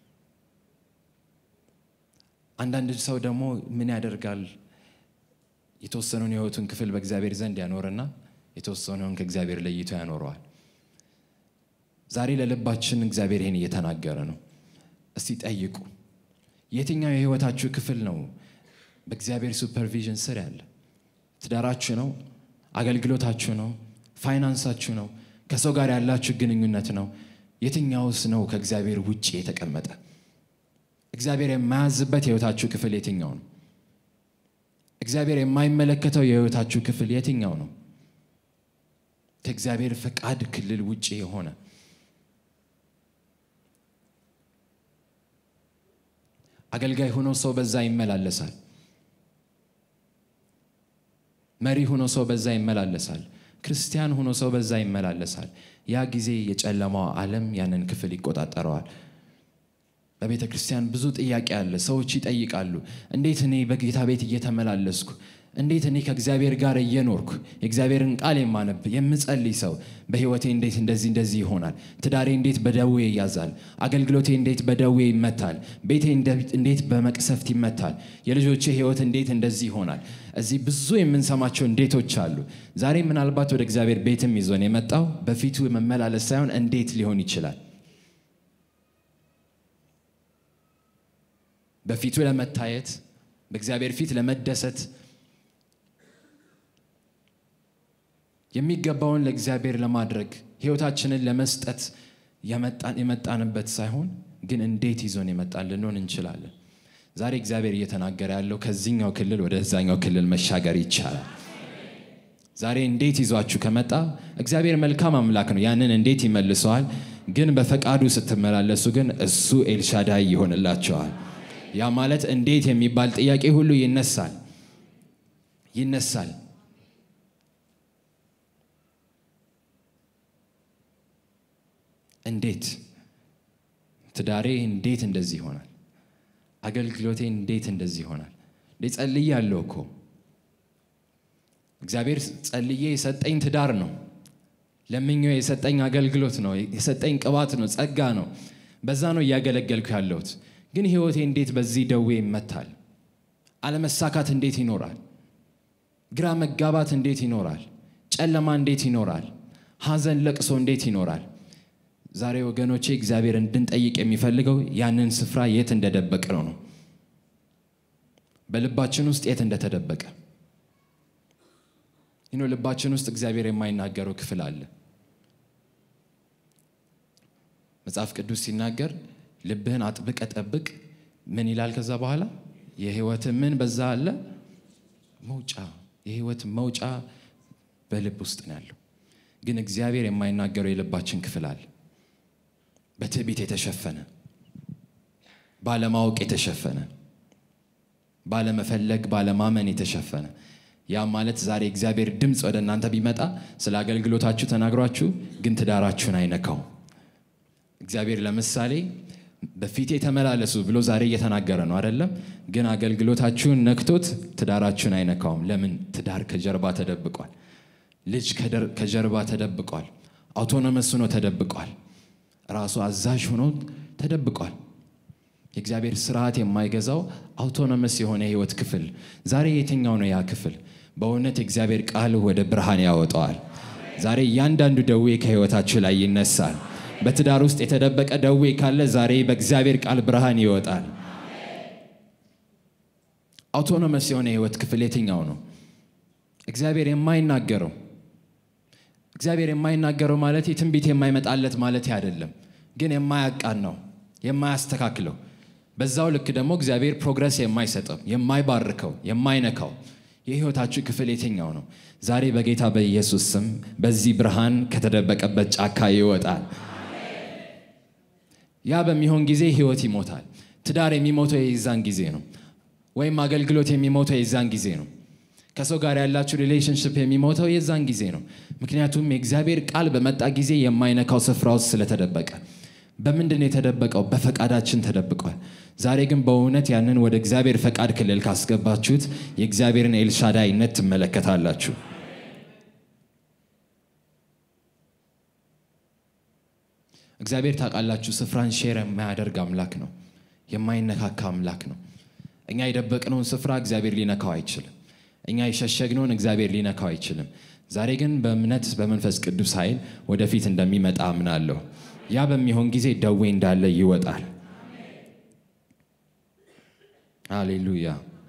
አንዳንድ ሰው ደግሞ ምን ያደርጋል? የተወሰነውን የህይወቱን ክፍል በእግዚአብሔር ዘንድ ያኖርና የተወሰነውን ከእግዚአብሔር ለይቶ ያኖረዋል። ዛሬ ለልባችን እግዚአብሔር ይህን እየተናገረ ነው። እስቲ ጠይቁ፣ የትኛው የህይወታችሁ ክፍል ነው በእግዚአብሔር ሱፐርቪዥን ስር ያለ? ትዳራችሁ ነው? አገልግሎታችሁ ነው? ፋይናንሳችሁ ነው? ከሰው ጋር ያላችሁ ግንኙነት ነው? የትኛውስ ነው ከእግዚአብሔር ውጭ የተቀመጠ? እግዚአብሔር የማያዝበት የህይወታችሁ ክፍል የትኛው ነው? እግዚአብሔር የማይመለከተው የህይወታችሁ ክፍል የትኛው ነው? ከእግዚአብሔር ፈቃድ ክልል ውጭ የሆነ አገልጋይ ሆኖ ሰው በዛ ይመላለሳል። መሪ ሆኖ ሰው በዛ ይመላለሳል። ክርስቲያን ሆኖ ሰው በዛ ይመላለሳል። ያ ጊዜ የጨለማው ዓለም ያንን ክፍል ይቆጣጠረዋል። በቤተ ክርስቲያን ብዙ ጥያቄ አለ። ሰዎች ይጠይቃሉ፣ እንዴት እኔ በጌታ ቤት እየተመላለስኩ እንዴት እኔ ከእግዚአብሔር ጋር እየኖርኩ የእግዚአብሔርን ቃል የማነብ የምጸልይ ሰው በህይወቴ እንዴት እንደዚህ እንደዚህ ይሆናል? ትዳሬ እንዴት በደዌ ይያዛል? አገልግሎቴ እንዴት በደዌ ይመታል? ቤቴ እንዴት በመቅሰፍት ይመታል? የልጆቼ ህይወት እንዴት እንደዚህ ይሆናል? እዚህ ብዙ የምንሰማቸው እንዴቶች አሉ። ዛሬ ምናልባት ወደ እግዚአብሔር ቤትም ይዞን የመጣው በፊቱ መመላለስ ሳይሆን እንዴት ሊሆን ይችላል? በፊቱ ለመታየት በእግዚአብሔር ፊት ለመደሰት የሚገባውን ለእግዚአብሔር ለማድረግ ህይወታችንን ለመስጠት የመጣንበት ሳይሆን ግን እንዴት ይዞን የመጣን ልንሆን እንችላለን። ዛሬ እግዚአብሔር እየተናገረ ያለው ከዚህኛው ክልል ወደ ዛኛው ክልል መሻገር ይቻላል። ዛሬ እንዴት ይዟችሁ ከመጣ እግዚአብሔር መልካም አምላክ ነው። ያንን እንዴት ይመልሰዋል። ግን በፈቃዱ ስትመላለሱ ግን እሱ ኤልሻዳይ ይሆንላቸዋል። ያ ማለት እንዴት የሚባል ጥያቄ ሁሉ ይነሳል ይነሳል። እንዴት ትዳሬ እንዴት እንደዚህ ይሆናል? አገልግሎቴ እንዴት እንደዚህ ይሆናል? እንዴ ጸልያለሁ እኮ እግዚአብሔር ጸልዬ የሰጠኝ ትዳር ነው። ለምኞ የሰጠኝ አገልግሎት ነው። የሰጠኝ ቅባት ነው፣ ጸጋ ነው። በዛ ነው እያገለገልኩ ያለሁት። ግን ህይወቴ እንዴት በዚህ ደዌ ይመታል? አለመሳካት እንዴት ይኖራል? ግራ መጋባት እንዴት ይኖራል? ጨለማ እንዴት ይኖራል? ሐዘን፣ ለቅሶ እንዴት ይኖራል? ዛሬ ወገኖቼ እግዚአብሔር እንድንጠይቅ የሚፈልገው ያንን ስፍራ የት እንደደበቀ ነው ነው በልባችን ውስጥ የት እንደተደበቀ ይኖ ልባችን ውስጥ እግዚአብሔር የማይናገረው ክፍል አለ። መጽሐፍ ቅዱስ ሲናገር ልብህን አጥብቀ ጠብቅ ምን ይላል? ከዛ በኋላ የህይወት ምን በዛ አለ መውጫ፣ የህይወት መውጫ በልብ ውስጥ ነው ያለው። ግን እግዚአብሔር የማይናገረው የልባችን ክፍል አለ። በትዕቢት የተሸፈነ ባለማወቅ የተሸፈነ ባለመፈለግ ባለማመን የተሸፈነ ያ ማለት ዛሬ እግዚአብሔር ድምፅ ወደ እናንተ ቢመጣ ስለ አገልግሎታችሁ ተናግሯችሁ ግን ትዳራችሁን አይነካው። እግዚአብሔር ለምሳሌ በፊቴ ተመላለሱ ብሎ ዛሬ እየተናገረ ነው አይደለም? ግን አገልግሎታችሁን ነክቶት ትዳራችሁን አይነካውም። ለምን? ትዳር ከጀርባ ተደብቋል። ልጅ ከጀርባ ተደብቋል። አውቶኖመስ ሆኖ ተደብቋል። ራሱ አዛዥ ሆኖ ተደብቋል። የእግዚአብሔር ስርዓት የማይገዛው አውቶኖመስ የሆነ የህይወት ክፍል ዛሬ የትኛው ነው ያ ክፍል? በእውነት የእግዚአብሔር ቃል ወደ ብርሃን ያወጣዋል። ዛሬ እያንዳንዱ ደዌ ከህይወታችሁ ላይ ይነሳል። በትዳር ውስጥ የተደበቀ ደዌ ካለ ዛሬ በእግዚአብሔር ቃል ብርሃን ይወጣል። አውቶኖመስ የሆነ የህይወት ክፍል የትኛው ነው? እግዚአብሔር የማይናገረው እግዚአብሔር የማይናገረው ማለት ትንቢት የማይመጣለት ማለት አይደለም፣ ግን የማያቃን ነው የማያስተካክለው በዛው ልክ ደግሞ እግዚአብሔር ፕሮግረስ የማይሰጠው የማይባርከው የማይነካው የህይወታችሁ ክፍል የትኛው ነው? ዛሬ በጌታ በኢየሱስ ስም በዚህ ብርሃን ከተደበቀበት ጫካ ይወጣል። ያ በሚሆን ጊዜ ህይወት ይሞታል። ትዳር የሚሞተው የዛን ጊዜ ነው። ወይም አገልግሎት የሚሞተው የዛን ጊዜ ነው። ከሰው ጋር ያላችሁ ሪሌሽንሽፕ የሚሞተው የዛን ጊዜ ነው። ምክንያቱም የእግዚአብሔር ቃል በመጣ ጊዜ የማይነካው ስፍራ ውስጥ ስለተደበቀ በምንድን ነው የተደበቀው? በፈቃዳችን ተደብቋል። ዛሬ ግን በእውነት ያንን ወደ እግዚአብሔር ፈቃድ ክልል ካስገባችሁት የእግዚአብሔርን ኤልሻዳይነት ትመለከታላችሁ። እግዚአብሔር ታውቃላችሁ፣ ስፍራን ሼር የማያደርግ አምላክ ነው። የማይነካካ አምላክ ነው። እኛ የደበቅነውን ስፍራ እግዚአብሔር ሊነካው አይችልም። እኛ የሸሸግነውን እግዚአብሔር ሊነካው አይችልም። ዛሬ ግን በእምነት በመንፈስ ቅዱስ ኃይል ወደፊት እንደሚመጣ አምናለሁ። ያ በሚሆን ጊዜ ደዌ እንዳለ ይወጣል። ሃሌሉያ።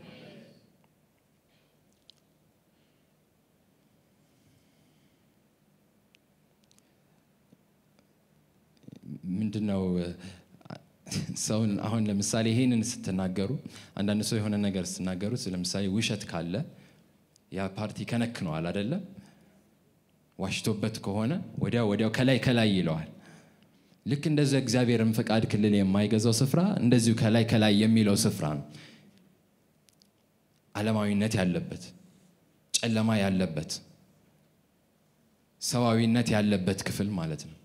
ምንድን ነው ሰውን አሁን ለምሳሌ ይሄንን ስትናገሩ አንዳንድ ሰው የሆነ ነገር ስትናገሩ ለምሳሌ ውሸት ካለ ያ ፓርቲ ከነክነዋል አይደለም ዋሽቶበት ከሆነ ወዲያው ወዲያው ከላይ ከላይ ይለዋል ልክ እንደዚ እግዚአብሔርን ፈቃድ ክልል የማይገዛው ስፍራ እንደዚሁ ከላይ ከላይ የሚለው ስፍራ ነው ዓለማዊነት ያለበት ጨለማ ያለበት ሰዋዊነት ያለበት ክፍል ማለት ነው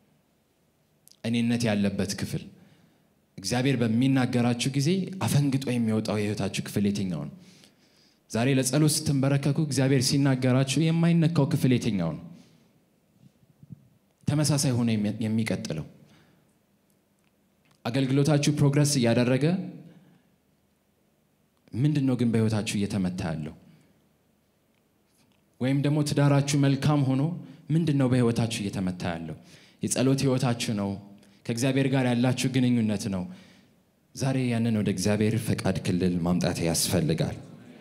እኔነት ያለበት ክፍል እግዚአብሔር በሚናገራችሁ ጊዜ አፈንግጦ የሚወጣው የህይወታችሁ ክፍል የትኛው ነው ዛሬ ለጸሎት ስትንበረከኩ እግዚአብሔር ሲናገራችሁ የማይነካው ክፍል የትኛው ነው ተመሳሳይ ሆነ የሚቀጥለው አገልግሎታችሁ ፕሮግረስ እያደረገ ምንድን ነው ግን በህይወታችሁ እየተመታ ያለው ወይም ደግሞ ትዳራችሁ መልካም ሆኖ ምንድን ነው በህይወታችሁ እየተመታ ያለው የጸሎት ህይወታችሁ ነው ከእግዚአብሔር ጋር ያላችሁ ግንኙነት ነው ዛሬ ያንን ወደ እግዚአብሔር ፈቃድ ክልል ማምጣት ያስፈልጋል።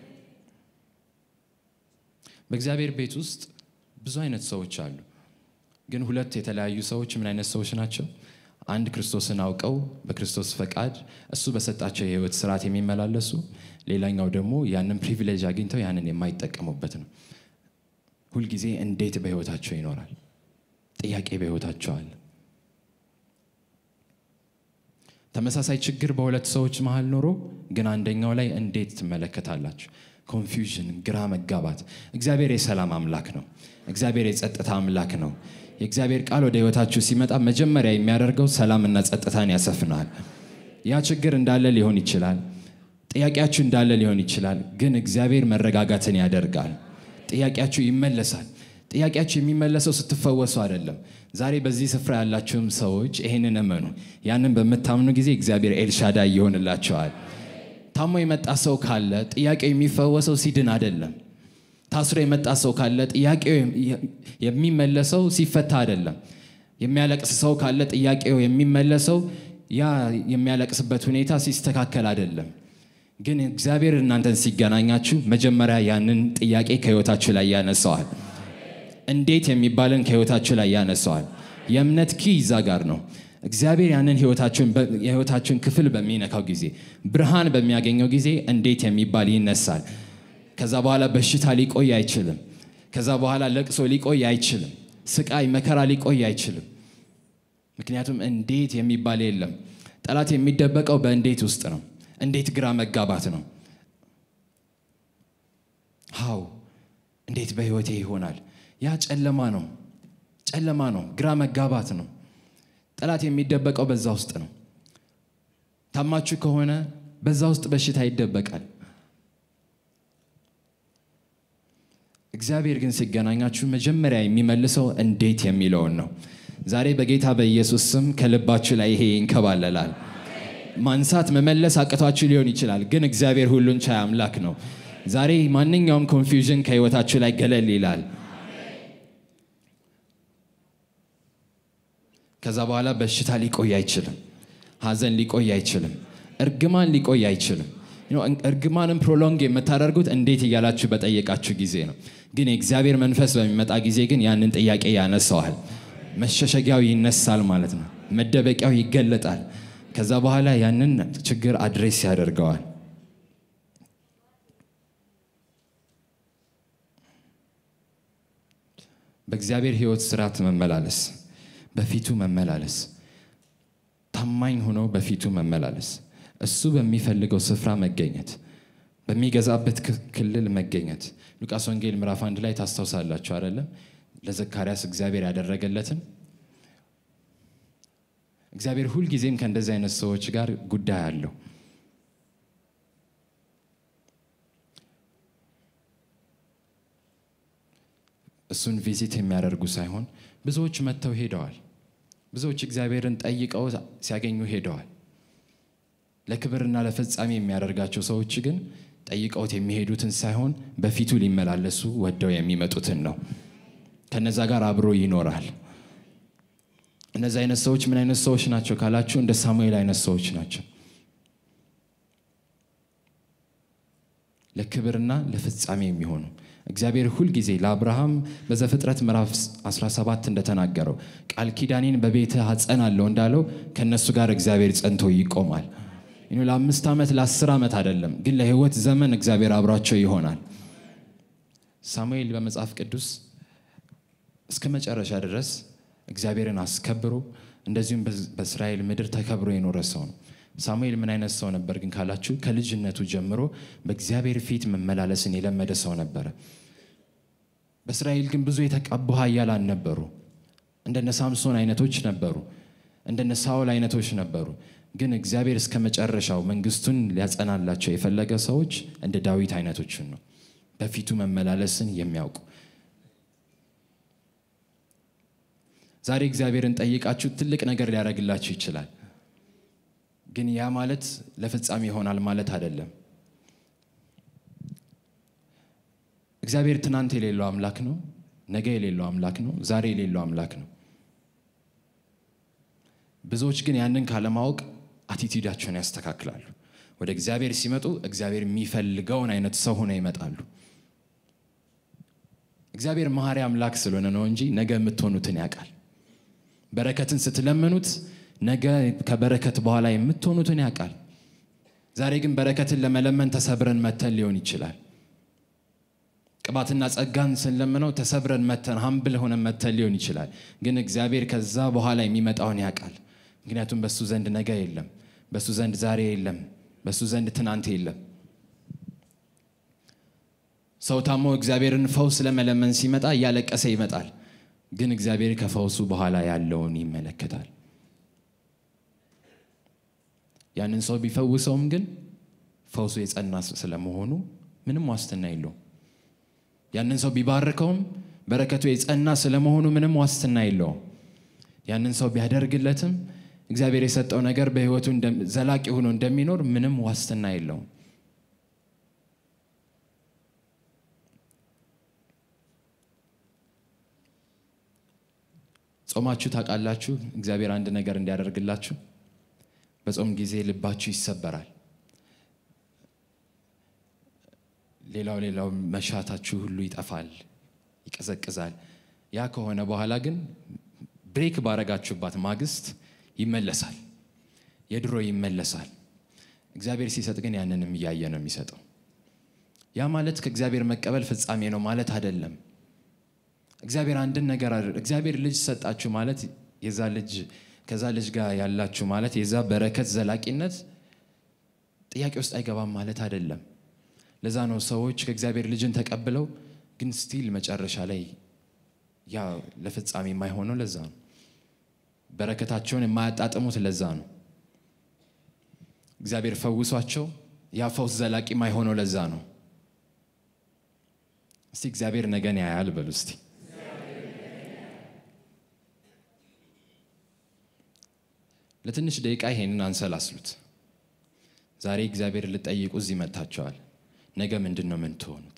በእግዚአብሔር ቤት ውስጥ ብዙ አይነት ሰዎች አሉ። ግን ሁለት የተለያዩ ሰዎች ምን አይነት ሰዎች ናቸው? አንድ ክርስቶስን አውቀው በክርስቶስ ፈቃድ እሱ በሰጣቸው የህይወት ስርዓት የሚመላለሱ፣ ሌላኛው ደግሞ ያንን ፕሪቪሌጅ አግኝተው ያንን የማይጠቀሙበት ነው። ሁልጊዜ እንዴት በህይወታቸው ይኖራል? ጥያቄ በህይወታቸው አለ። ተመሳሳይ ችግር በሁለት ሰዎች መሀል ኖሮ ግን አንደኛው ላይ እንዴት ትመለከታላችሁ? ኮንፊውዥን፣ ግራ መጋባት። እግዚአብሔር የሰላም አምላክ ነው። እግዚአብሔር የጸጥታ አምላክ ነው። የእግዚአብሔር ቃል ወደ ህይወታችሁ ሲመጣ መጀመሪያ የሚያደርገው ሰላምና ጸጥታን ያሰፍናል። ያ ችግር እንዳለ ሊሆን ይችላል። ጥያቄያችሁ እንዳለ ሊሆን ይችላል። ግን እግዚአብሔር መረጋጋትን ያደርጋል። ጥያቄያችሁ ይመለሳል። ጥያቄያችሁ የሚመለሰው ስትፈወሱ አይደለም። ዛሬ በዚህ ስፍራ ያላችሁም ሰዎች ይህንን እመኑ። ያንን በምታምኑ ጊዜ እግዚአብሔር ኤልሻዳይ ይሆንላቸዋል። ታሞ የመጣ ሰው ካለ ጥያቄው የሚፈወሰው ሲድን አይደለም። ታስሮ የመጣ ሰው ካለ ጥያቄው የሚመለሰው ሲፈታ አይደለም። የሚያለቅስ ሰው ካለ ጥያቄው የሚመለሰው ያ የሚያለቅስበት ሁኔታ ሲስተካከል አይደለም። ግን እግዚአብሔር እናንተን ሲገናኛችሁ መጀመሪያ ያንን ጥያቄ ከህይወታችሁ ላይ ያነሰዋል። እንዴት የሚባልን ከህይወታችሁ ላይ ያነሰዋል። የእምነት ኪ ይዛ ጋር ነው። እግዚአብሔር ያንን የህይወታችሁን ክፍል በሚነካው ጊዜ ብርሃን በሚያገኘው ጊዜ እንዴት የሚባል ይነሳል። ከዛ በኋላ በሽታ ሊቆይ አይችልም። ከዛ በኋላ ለቅሶ ሊቆይ አይችልም። ስቃይ፣ መከራ ሊቆይ አይችልም። ምክንያቱም እንዴት የሚባል የለም። ጠላት የሚደበቀው በእንዴት ውስጥ ነው። እንዴት ግራ መጋባት ነው። ሃው እንዴት በህይወቴ ይሆናል? ያ ጨለማ ነው። ጨለማ ነው። ግራ መጋባት ነው። ጠላት የሚደበቀው በዛ ውስጥ ነው። ታማችሁ ከሆነ በዛ ውስጥ በሽታ ይደበቃል። እግዚአብሔር ግን ሲገናኛችሁ መጀመሪያ የሚመልሰው እንዴት የሚለውን ነው። ዛሬ በጌታ በኢየሱስ ስም ከልባችሁ ላይ ይሄ ይንከባለላል። ማንሳት መመለስ አቅቷችሁ ሊሆን ይችላል፣ ግን እግዚአብሔር ሁሉን ቻይ አምላክ ነው። ዛሬ ማንኛውም ኮንፊውዥን ከህይወታችሁ ላይ ገለል ይላል። ከዛ በኋላ በሽታ ሊቆይ አይችልም። ሐዘን ሊቆይ አይችልም። እርግማን ሊቆይ አይችልም። እርግማንን ፕሮሎንግ የምታደርጉት እንዴት እያላችሁ በጠየቃችሁ ጊዜ ነው። ግን የእግዚአብሔር መንፈስ በሚመጣ ጊዜ ግን ያንን ጥያቄ ያነሰዋል። መሸሸጊያው ይነሳል ማለት ነው። መደበቂያው ይገለጣል። ከዛ በኋላ ያንን ችግር አድሬስ ያደርገዋል። በእግዚአብሔር ህይወት ስርዓት መመላለስ በፊቱ መመላለስ፣ ታማኝ ሆኖ በፊቱ መመላለስ፣ እሱ በሚፈልገው ስፍራ መገኘት፣ በሚገዛበት ክልል መገኘት። ሉቃስ ወንጌል ምዕራፍ አንድ ላይ ታስታውሳላችሁ አይደለም? ለዘካርያስ እግዚአብሔር ያደረገለትን። እግዚአብሔር ሁልጊዜም ከእንደዚህ አይነት ሰዎች ጋር ጉዳይ አለው። እሱን ቪዚት የሚያደርጉ ሳይሆን ብዙዎች መጥተው ሄደዋል። ብዙዎች እግዚአብሔርን ጠይቀው ሲያገኙ ሄደዋል። ለክብርና ለፍጻሜ የሚያደርጋቸው ሰዎች ግን ጠይቀውት የሚሄዱትን ሳይሆን በፊቱ ሊመላለሱ ወደው የሚመጡትን ነው። ከነዛ ጋር አብሮ ይኖራል። እነዚህ አይነት ሰዎች ምን አይነት ሰዎች ናቸው ካላችሁ፣ እንደ ሳሙኤል አይነት ሰዎች ናቸው። ለክብርና ለፍጻሜ የሚሆኑ እግዚአብሔር ሁልጊዜ ለአብርሃም በዘፍጥረት ምዕራፍ 17 እንደተናገረው ቃል ኪዳኔን በቤትህ አጸናለሁ እንዳለው ከእነሱ ጋር እግዚአብሔር ጸንቶ ይቆማል። ለአምስት ዓመት ለአስር ዓመት አይደለም፣ ግን ለህይወት ዘመን እግዚአብሔር አብሯቸው ይሆናል። ሳሙኤል በመጽሐፍ ቅዱስ እስከ መጨረሻ ድረስ እግዚአብሔርን አስከብሮ እንደዚሁም በእስራኤል ምድር ተከብሮ የኖረ ሰው ነው። ሳሙኤል ምን አይነት ሰው ነበር ግን ካላችሁ ከልጅነቱ ጀምሮ በእግዚአብሔር ፊት መመላለስን የለመደ ሰው ነበረ። በእስራኤል ግን ብዙ የተቀቡ ኃያላን ነበሩ። እንደነ ሳምሶን አይነቶች ነበሩ። እንደነ ሳውል አይነቶች ነበሩ። ግን እግዚአብሔር እስከ መጨረሻው መንግስቱን ሊያጸናላቸው የፈለገ ሰዎች እንደ ዳዊት አይነቶችን ነው፣ በፊቱ መመላለስን የሚያውቁ ዛሬ እግዚአብሔርን ጠይቃችሁ ትልቅ ነገር ሊያደርግላችሁ ይችላል። ግን ያ ማለት ለፍጻሜ ይሆናል ማለት አይደለም። እግዚአብሔር ትናንት የሌለው አምላክ ነው። ነገ የሌለው አምላክ ነው። ዛሬ የሌለው አምላክ ነው። ብዙዎች ግን ያንን ካለማወቅ አቲቲዩዳቸውን ያስተካክላሉ። ወደ እግዚአብሔር ሲመጡ እግዚአብሔር የሚፈልገውን አይነት ሰው ሆነው ይመጣሉ። እግዚአብሔር መሐሪ አምላክ ስለሆነ ነው እንጂ ነገ የምትሆኑትን ያውቃል። በረከትን ስትለምኑት ነገ ከበረከት በኋላ የምትሆኑትን ያውቃል። ዛሬ ግን በረከትን ለመለመን ተሰብረን መተን ሊሆን ይችላል። ቅባትና ጸጋን ስንለምነው ተሰብረን መተን ሀምብል ሆነን መተን ሊሆን ይችላል። ግን እግዚአብሔር ከዛ በኋላ የሚመጣውን ያውቃል። ምክንያቱም በሱ ዘንድ ነገ የለም፣ በሱ ዘንድ ዛሬ የለም፣ በሱ ዘንድ ትናንት የለም። ሰው ታሞ እግዚአብሔርን ፈውስ ለመለመን ሲመጣ እያለቀሰ ይመጣል። ግን እግዚአብሔር ከፈውሱ በኋላ ያለውን ይመለከታል። ያንን ሰው ቢፈውሰውም ግን ፈውሱ የጸና ስለመሆኑ ምንም ዋስትና የለውም። ያንን ሰው ቢባርከውም በረከቱ የጸና ስለመሆኑ ምንም ዋስትና የለውም። ያንን ሰው ቢያደርግለትም እግዚአብሔር የሰጠው ነገር በሕይወቱ ዘላቂ ሆኖ እንደሚኖር ምንም ዋስትና የለውም። ጾማችሁ ታውቃላችሁ? እግዚአብሔር አንድ ነገር እንዲያደርግላችሁ በጾም ጊዜ ልባችሁ ይሰበራል። ሌላው ሌላው መሻታችሁ ሁሉ ይጠፋል፣ ይቀዘቅዛል። ያ ከሆነ በኋላ ግን ብሬክ ባረጋችሁባት ማግስት ይመለሳል፣ የድሮ ይመለሳል። እግዚአብሔር ሲሰጥ ግን ያንንም እያየ ነው የሚሰጠው። ያ ማለት ከእግዚአብሔር መቀበል ፍጻሜ ነው ማለት አይደለም። እግዚአብሔር አንድን ነገር እግዚአብሔር ልጅ ሰጣችሁ ማለት የዛ ልጅ ከዛ ልጅ ጋር ያላችሁ ማለት የዛ በረከት ዘላቂነት ጥያቄ ውስጥ አይገባም ማለት አይደለም። ለዛ ነው ሰዎች ከእግዚአብሔር ልጅን ተቀብለው ግን ስቲል መጨረሻ ላይ ያ ለፍጻሜ የማይሆነው ለዛ ነው። በረከታቸውን የማያጣጥሙት ለዛ ነው። እግዚአብሔር ፈውሷቸው ያ ፈውስ ዘላቂ የማይሆነው ለዛ ነው። እስቲ እግዚአብሔር ነገን ያያል በሉ እስቲ ለትንሽ ደቂቃ ይሄንን አንሰላስሉት። ዛሬ እግዚአብሔር ልጠይቁ እዚህ መጥታችኋል። ነገ ምንድን ነው ምን ትሆኑት?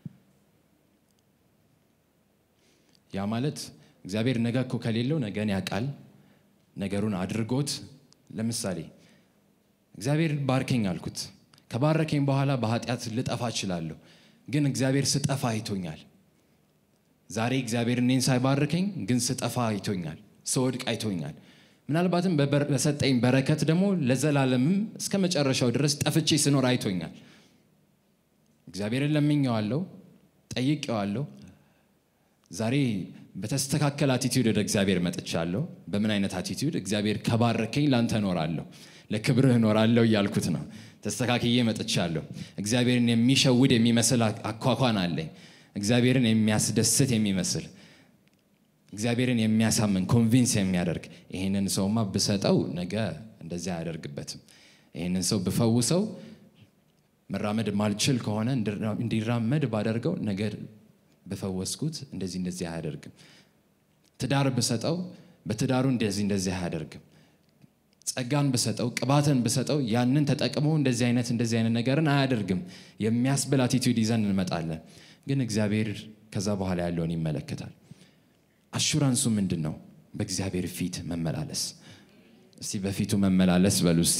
ያ ማለት እግዚአብሔር ነገ እኮ ከሌለው ነገን ያውቃል፣ ነገሩን አድርጎት። ለምሳሌ እግዚአብሔር ባርከኝ አልኩት። ከባረከኝ በኋላ በኃጢአት ልጠፋ እችላለሁ፣ ግን እግዚአብሔር ስጠፋ አይቶኛል። ዛሬ እግዚአብሔር እኔን ሳይባርከኝ ግን ስጠፋ አይቶኛል፣ ስወድቅ አይቶኛል። ምናልባትም በሰጠኝ በረከት ደግሞ ለዘላለምም እስከ መጨረሻው ድረስ ጠፍቼ ስኖር አይቶኛል። እግዚአብሔርን ለምኜዋለሁ፣ ጠይቄዋለሁ። ዛሬ በተስተካከለ አቲቲዩድ ወደ እግዚአብሔር መጥቻለሁ። በምን አይነት አቲቲዩድ? እግዚአብሔር ከባረከኝ ላንተ እኖራለሁ፣ ለክብርህ እኖራለሁ እያልኩት ነው። ተስተካክዬ መጥቻለሁ። እግዚአብሔርን የሚሸውድ የሚመስል አኳኳን አለኝ። እግዚአብሔርን የሚያስደስት የሚመስል እግዚአብሔርን የሚያሳምን ኮንቪንስ የሚያደርግ ይህንን ሰውማ ብሰጠው ነገ እንደዚያ አያደርግበትም። ይህንን ሰው ብፈውሰው መራመድ ማልችል ከሆነ እንዲራመድ ባደርገው ነገር በፈወስኩት እንደዚህ እንደዚህ አያደርግም። ትዳር ብሰጠው በትዳሩ እንደዚህ እንደዚህ አያደርግም። ጸጋን ብሰጠው ቅባትን ብሰጠው ያንን ተጠቅሞ እንደዚህ አይነት እንደዚህ አይነት ነገርን አያደርግም የሚያስብል አቲቱድ ይዘን እንመጣለን። ግን እግዚአብሔር ከዛ በኋላ ያለውን ይመለከታል። አሹራንሱ ምንድን ነው? በእግዚአብሔር ፊት መመላለስ። እስቲ በፊቱ መመላለስ በሉ እስቲ።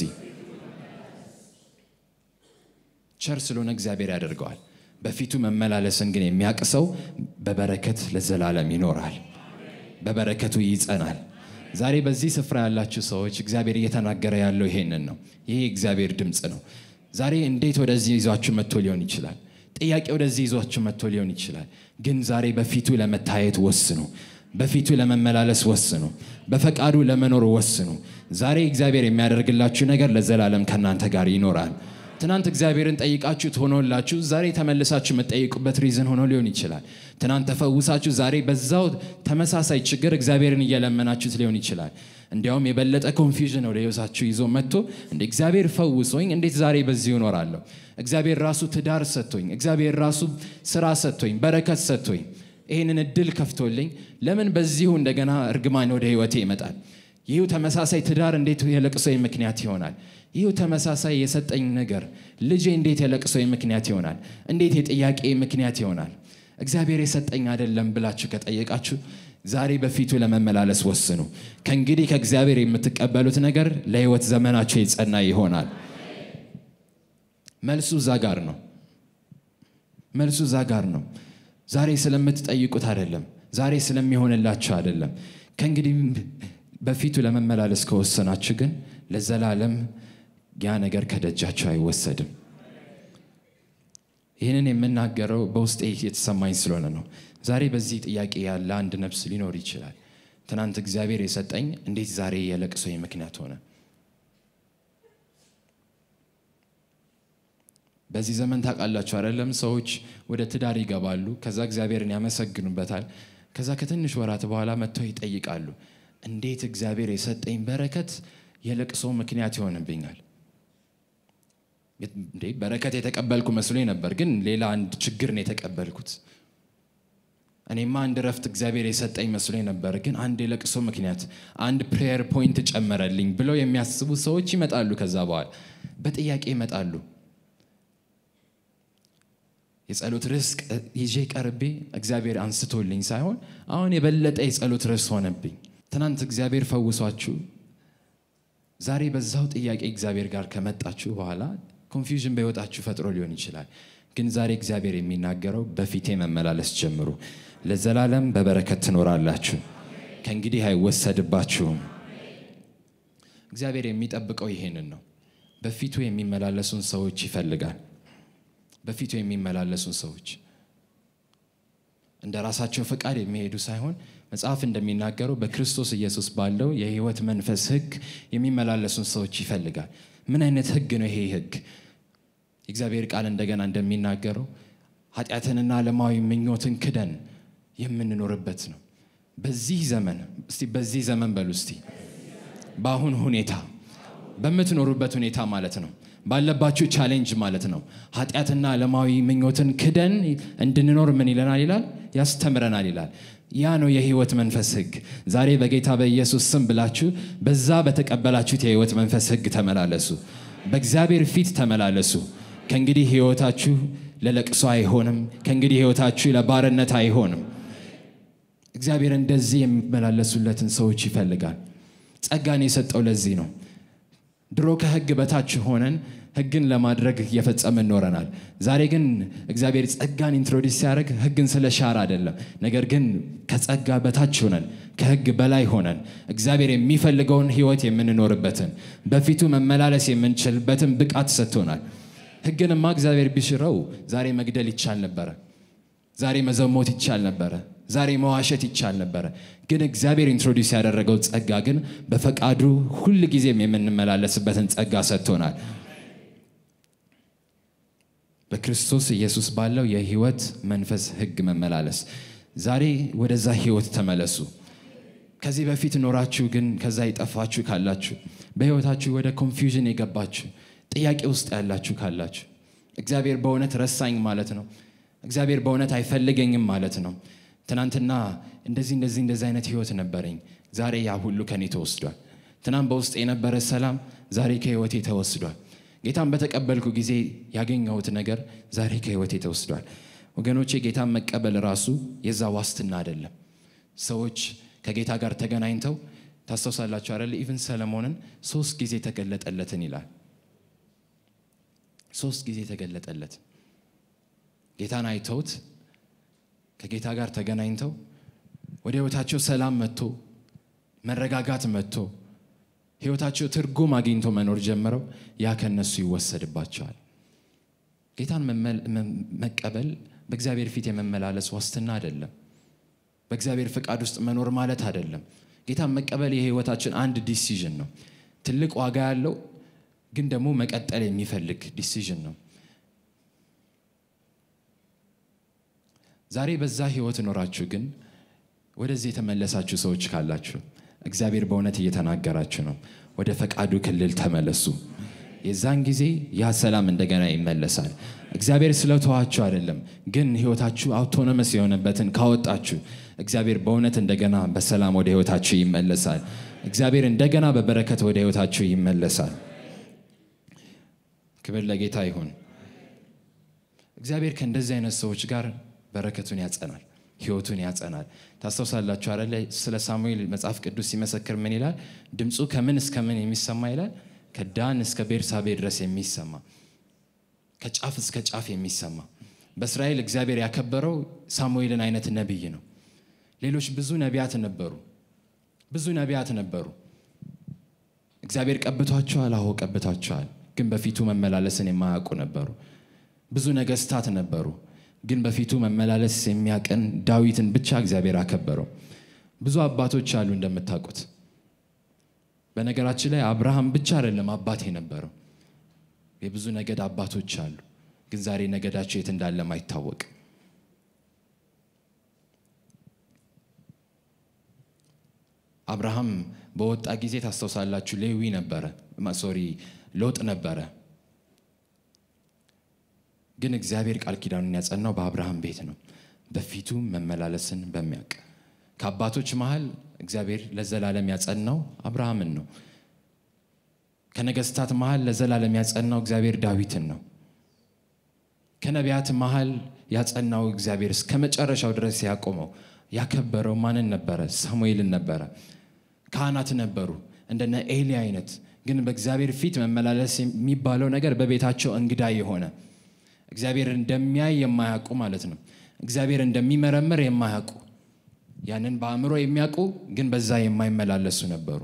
ቸር ስለሆነ እግዚአብሔር ያደርገዋል። በፊቱ መመላለስን ግን የሚያቅሰው በበረከት ለዘላለም ይኖራል፣ በበረከቱ ይጸናል። ዛሬ በዚህ ስፍራ ያላችሁ ሰዎች እግዚአብሔር እየተናገረ ያለው ይሄንን ነው። ይሄ እግዚአብሔር ድምፅ ነው። ዛሬ እንዴት ወደዚህ ይዟችሁ መጥቶ ሊሆን ይችላል። ጥያቄ ወደዚህ ይዟችሁ መጥቶ ሊሆን ይችላል። ግን ዛሬ በፊቱ ለመታየት ወስኑ። በፊቱ ለመመላለስ ወስኑ። በፈቃዱ ለመኖር ወስኑ። ዛሬ እግዚአብሔር የሚያደርግላችሁ ነገር ለዘላለም ከእናንተ ጋር ይኖራል። ትናንት እግዚአብሔርን ጠይቃችሁት ሆኖላችሁ ዛሬ ተመልሳችሁ የምትጠይቁበት ሪዝን ሆኖ ሊሆን ይችላል። ትናንት ተፈውሳችሁ ዛሬ በዛው ተመሳሳይ ችግር እግዚአብሔርን እየለመናችሁት ሊሆን ይችላል። እንዲያውም የበለጠ ኮንፊውዥን ወደ ሕይወታችሁ ይዞ መጥቶ እንደ እግዚአብሔር ፈውሶኝ እንዴት ዛሬ በዚሁ እኖራለሁ? እግዚአብሔር ራሱ ትዳር ሰጥቶኝ፣ እግዚአብሔር ራሱ ስራ ሰጥቶኝ፣ በረከት ሰጥቶኝ፣ ይህንን እድል ከፍቶልኝ ለምን በዚሁ እንደገና እርግማን ወደ ሕይወቴ ይመጣል? ይህ ተመሳሳይ ትዳር እንዴት የለቅሶ ምክንያት ይሆናል? ይህ ተመሳሳይ የሰጠኝ ነገር ልጄ እንዴት የለቅሶ ምክንያት ይሆናል? እንዴት የጥያቄ ምክንያት ይሆናል? እግዚአብሔር የሰጠኝ አይደለም ብላችሁ ከጠየቃችሁ ዛሬ በፊቱ ለመመላለስ ወስኑ። ከእንግዲህ ከእግዚአብሔር የምትቀበሉት ነገር ለሕይወት ዘመናችሁ የጸና ይሆናል። መልሱ እዛ ጋር ነው። መልሱ እዛ ጋር ነው። ዛሬ ስለምትጠይቁት አይደለም። ዛሬ ስለሚሆንላችሁ አይደለም። ከእንግዲህ በፊቱ ለመመላለስ ከወሰናችሁ ግን ለዘላለም ያ ነገር ከደጃችሁ አይወሰድም። ይህንን የምናገረው በውስጤ የተሰማኝ ስለሆነ ነው። ዛሬ በዚህ ጥያቄ ያለ አንድ ነፍስ ሊኖር ይችላል። ትናንት እግዚአብሔር የሰጠኝ እንዴት ዛሬ የለቅሶ ምክንያት ሆነ? በዚህ ዘመን ታውቃላችሁ አይደለም? ሰዎች ወደ ትዳር ይገባሉ፣ ከዛ እግዚአብሔርን ያመሰግኑበታል። ከዛ ከትንሽ ወራት በኋላ መጥተው ይጠይቃሉ፣ እንዴት እግዚአብሔር የሰጠኝ በረከት የለቅሶ ምክንያት ይሆንብኛል? እንዴ በረከት የተቀበልኩ መስሎኝ ነበር፣ ግን ሌላ አንድ ችግር ነው የተቀበልኩት። እኔማ አንድ ረፍት እግዚአብሔር የሰጠኝ መስሎኝ ነበር፣ ግን አንድ የለቅሶ ምክንያት፣ አንድ ፕሬየር ፖይንት ጨመረልኝ ብለው የሚያስቡ ሰዎች ይመጣሉ። ከዛ በኋላ በጥያቄ ይመጣሉ። የጸሎት ርዕስ ይዤ ቀርቤ እግዚአብሔር አንስቶልኝ ሳይሆን አሁን የበለጠ የጸሎት ርዕስ ሆነብኝ። ትናንት እግዚአብሔር ፈውሷችሁ ዛሬ በዛው ጥያቄ እግዚአብሔር ጋር ከመጣችሁ በኋላ ኮንፊውዥን በሕይወታችሁ ፈጥሮ ሊሆን ይችላል። ግን ዛሬ እግዚአብሔር የሚናገረው በፊቴ መመላለስ ጀምሩ፣ ለዘላለም በበረከት ትኖራላችሁ፣ ከእንግዲህ አይወሰድባችሁም። እግዚአብሔር የሚጠብቀው ይሄንን ነው። በፊቱ የሚመላለሱን ሰዎች ይፈልጋል። በፊቱ የሚመላለሱን ሰዎች እንደ ራሳቸው ፈቃድ የሚሄዱ ሳይሆን መጽሐፍ እንደሚናገረው በክርስቶስ ኢየሱስ ባለው የሕይወት መንፈስ ሕግ የሚመላለሱን ሰዎች ይፈልጋል። ምን አይነት ሕግ ነው ይሄ ሕግ? የእግዚአብሔር ቃል እንደገና እንደሚናገረው ኃጢአትንና ዓለማዊ ምኞትን ክደን የምንኖርበት ነው። በዚህ ዘመን እስቲ በዚህ ዘመን በሉ እስቲ በአሁን ሁኔታ በምትኖሩበት ሁኔታ ማለት ነው ባለባችሁ ቻሌንጅ ማለት ነው። ኃጢአትና ዓለማዊ ምኞትን ክደን እንድንኖር ምን ይለናል ይላል? ያስተምረናል ይላል። ያ ነው የህይወት መንፈስ ህግ። ዛሬ በጌታ በኢየሱስ ስም ብላችሁ በዛ በተቀበላችሁት የህይወት መንፈስ ህግ ተመላለሱ። በእግዚአብሔር ፊት ተመላለሱ። ከእንግዲህ ህይወታችሁ ለለቅሶ አይሆንም። ከእንግዲህ ህይወታችሁ ለባርነት አይሆንም። እግዚአብሔር እንደዚህ የሚመላለሱለትን ሰዎች ይፈልጋል። ጸጋን የሰጠው ለዚህ ነው። ድሮ ከህግ በታች ሆነን ህግን ለማድረግ እየፈጸምን ኖረናል። ዛሬ ግን እግዚአብሔር ጸጋን ኢንትሮዲስ ሲያደርግ ህግን ስለ ሻር አይደለም፣ ነገር ግን ከጸጋ በታች ሆነን ከህግ በላይ ሆነን እግዚአብሔር የሚፈልገውን ህይወት የምንኖርበትን በፊቱ መመላለስ የምንችልበትን ብቃት ሰጥቶናል። ህግንማ እግዚአብሔር ቢሽረው ዛሬ መግደል ይቻል ነበረ። ዛሬ መዘሞት ይቻል ነበረ። ዛሬ መዋሸት ይቻል ነበረ። ግን እግዚአብሔር ኢንትሮዲውስ ያደረገው ጸጋ ግን በፈቃዱ ሁል ጊዜም የምንመላለስበትን ጸጋ ሰጥቶናል። በክርስቶስ ኢየሱስ ባለው የህይወት መንፈስ ህግ መመላለስ። ዛሬ ወደዛ ህይወት ተመለሱ። ከዚህ በፊት ኖራችሁ ግን ከዛ የጠፋችሁ ካላችሁ፣ በህይወታችሁ ወደ ኮንፊውዥን የገባችሁ ጥያቄ ውስጥ ያላችሁ ካላችሁ፣ እግዚአብሔር በእውነት ረሳኝ ማለት ነው፣ እግዚአብሔር በእውነት አይፈልገኝም ማለት ነው ትናንትና እንደዚህ እንደዚህ እንደዚህ አይነት ህይወት ነበረኝ፣ ዛሬ ያ ሁሉ ከኔ ተወስዷል። ትናንት በውስጥ የነበረ ሰላም ዛሬ ከህይወቴ ተወስዷል። ጌታን በተቀበልኩ ጊዜ ያገኘሁት ነገር ዛሬ ከህይወቴ ተወስዷል። ወገኖቼ ጌታን መቀበል ራሱ የዛ ዋስትና አይደለም። ሰዎች ከጌታ ጋር ተገናኝተው ታስታውሳላችሁ አይደል? ኢቭን ሰለሞንን ሶስት ጊዜ ተገለጠለትን ይላል። ሶስት ጊዜ ተገለጠለት ጌታን አይተውት ከጌታ ጋር ተገናኝተው ወደ ህይወታቸው ሰላም መጥቶ መረጋጋት መጥቶ ህይወታቸው ትርጉም አግኝቶ መኖር ጀምረው ያ ከነሱ ይወሰድባቸዋል። ጌታን መቀበል በእግዚአብሔር ፊት የመመላለስ ዋስትና አይደለም። በእግዚአብሔር ፍቃድ ውስጥ መኖር ማለት አይደለም። ጌታን መቀበል የህይወታችን አንድ ዲሲዥን ነው። ትልቅ ዋጋ ያለው ግን ደግሞ መቀጠል የሚፈልግ ዲሲዥን ነው። ዛሬ በዛ ህይወት ኖራችሁ ግን ወደዚህ የተመለሳችሁ ሰዎች ካላችሁ እግዚአብሔር በእውነት እየተናገራችሁ ነው። ወደ ፈቃዱ ክልል ተመለሱ። የዛን ጊዜ ያ ሰላም እንደገና ይመለሳል። እግዚአብሔር ስለተዋችሁ አይደለም፣ ግን ህይወታችሁ አውቶኖመስ የሆነበትን ካወጣችሁ እግዚአብሔር በእውነት እንደገና በሰላም ወደ ህይወታችሁ ይመለሳል። እግዚአብሔር እንደገና በበረከት ወደ ህይወታችሁ ይመለሳል። ክብር ለጌታ ይሁን። እግዚአብሔር ከእንደዚህ አይነት ሰዎች ጋር በረከቱን ያጸናል፣ ህይወቱን ያጸናል። ታስታውሳላችሁ አይደለ? ስለ ሳሙኤል መጽሐፍ ቅዱስ ሲመሰክር ምን ይላል? ድምፁ ከምን እስከ ምን የሚሰማ ይላል? ከዳን እስከ ቤርሳቤ ድረስ የሚሰማ ከጫፍ እስከ ጫፍ የሚሰማ በእስራኤል እግዚአብሔር ያከበረው ሳሙኤልን አይነት ነቢይ ነው። ሌሎች ብዙ ነቢያት ነበሩ፣ ብዙ ነቢያት ነበሩ። እግዚአብሔር ቀብቷቸዋል። አዎ ቀብቷቸዋል። ግን በፊቱ መመላለስን የማያውቁ ነበሩ። ብዙ ነገስታት ነበሩ፣ ግን በፊቱ መመላለስ የሚያቀን ዳዊትን ብቻ እግዚአብሔር አከበረው። ብዙ አባቶች አሉ እንደምታውቁት። በነገራችን ላይ አብርሃም ብቻ አይደለም አባት የነበረው፣ የብዙ ነገድ አባቶች አሉ፣ ግን ዛሬ ነገዳቸው የት እንዳለም አይታወቅም። አብርሃም በወጣ ጊዜ ታስታውሳላችሁ፣ ሌዊ ነበረ፣ ሶሪ ሎጥ ነበረ። ግን እግዚአብሔር ቃል ኪዳኑን ያጸናው በአብርሃም ቤት ነው፣ በፊቱ መመላለስን በሚያውቅ ከአባቶች መሃል እግዚአብሔር ለዘላለም ያጸናው አብርሃምን ነው። ከነገስታት መሃል ለዘላለም ያጸናው እግዚአብሔር ዳዊትን ነው። ከነቢያት መሃል ያጸናው እግዚአብሔር እስከ መጨረሻው ድረስ ያቆመው ያከበረው ማንን ነበረ? ሳሙኤልን ነበረ። ካህናት ነበሩ እንደነ ኤሊ አይነት። ግን በእግዚአብሔር ፊት መመላለስ የሚባለው ነገር በቤታቸው እንግዳ የሆነ እግዚአብሔር እንደሚያይ የማያውቁ ማለት ነው። እግዚአብሔር እንደሚመረምር የማያውቁ ያንን በአእምሮ የሚያውቁ ግን በዛ የማይመላለሱ ነበሩ።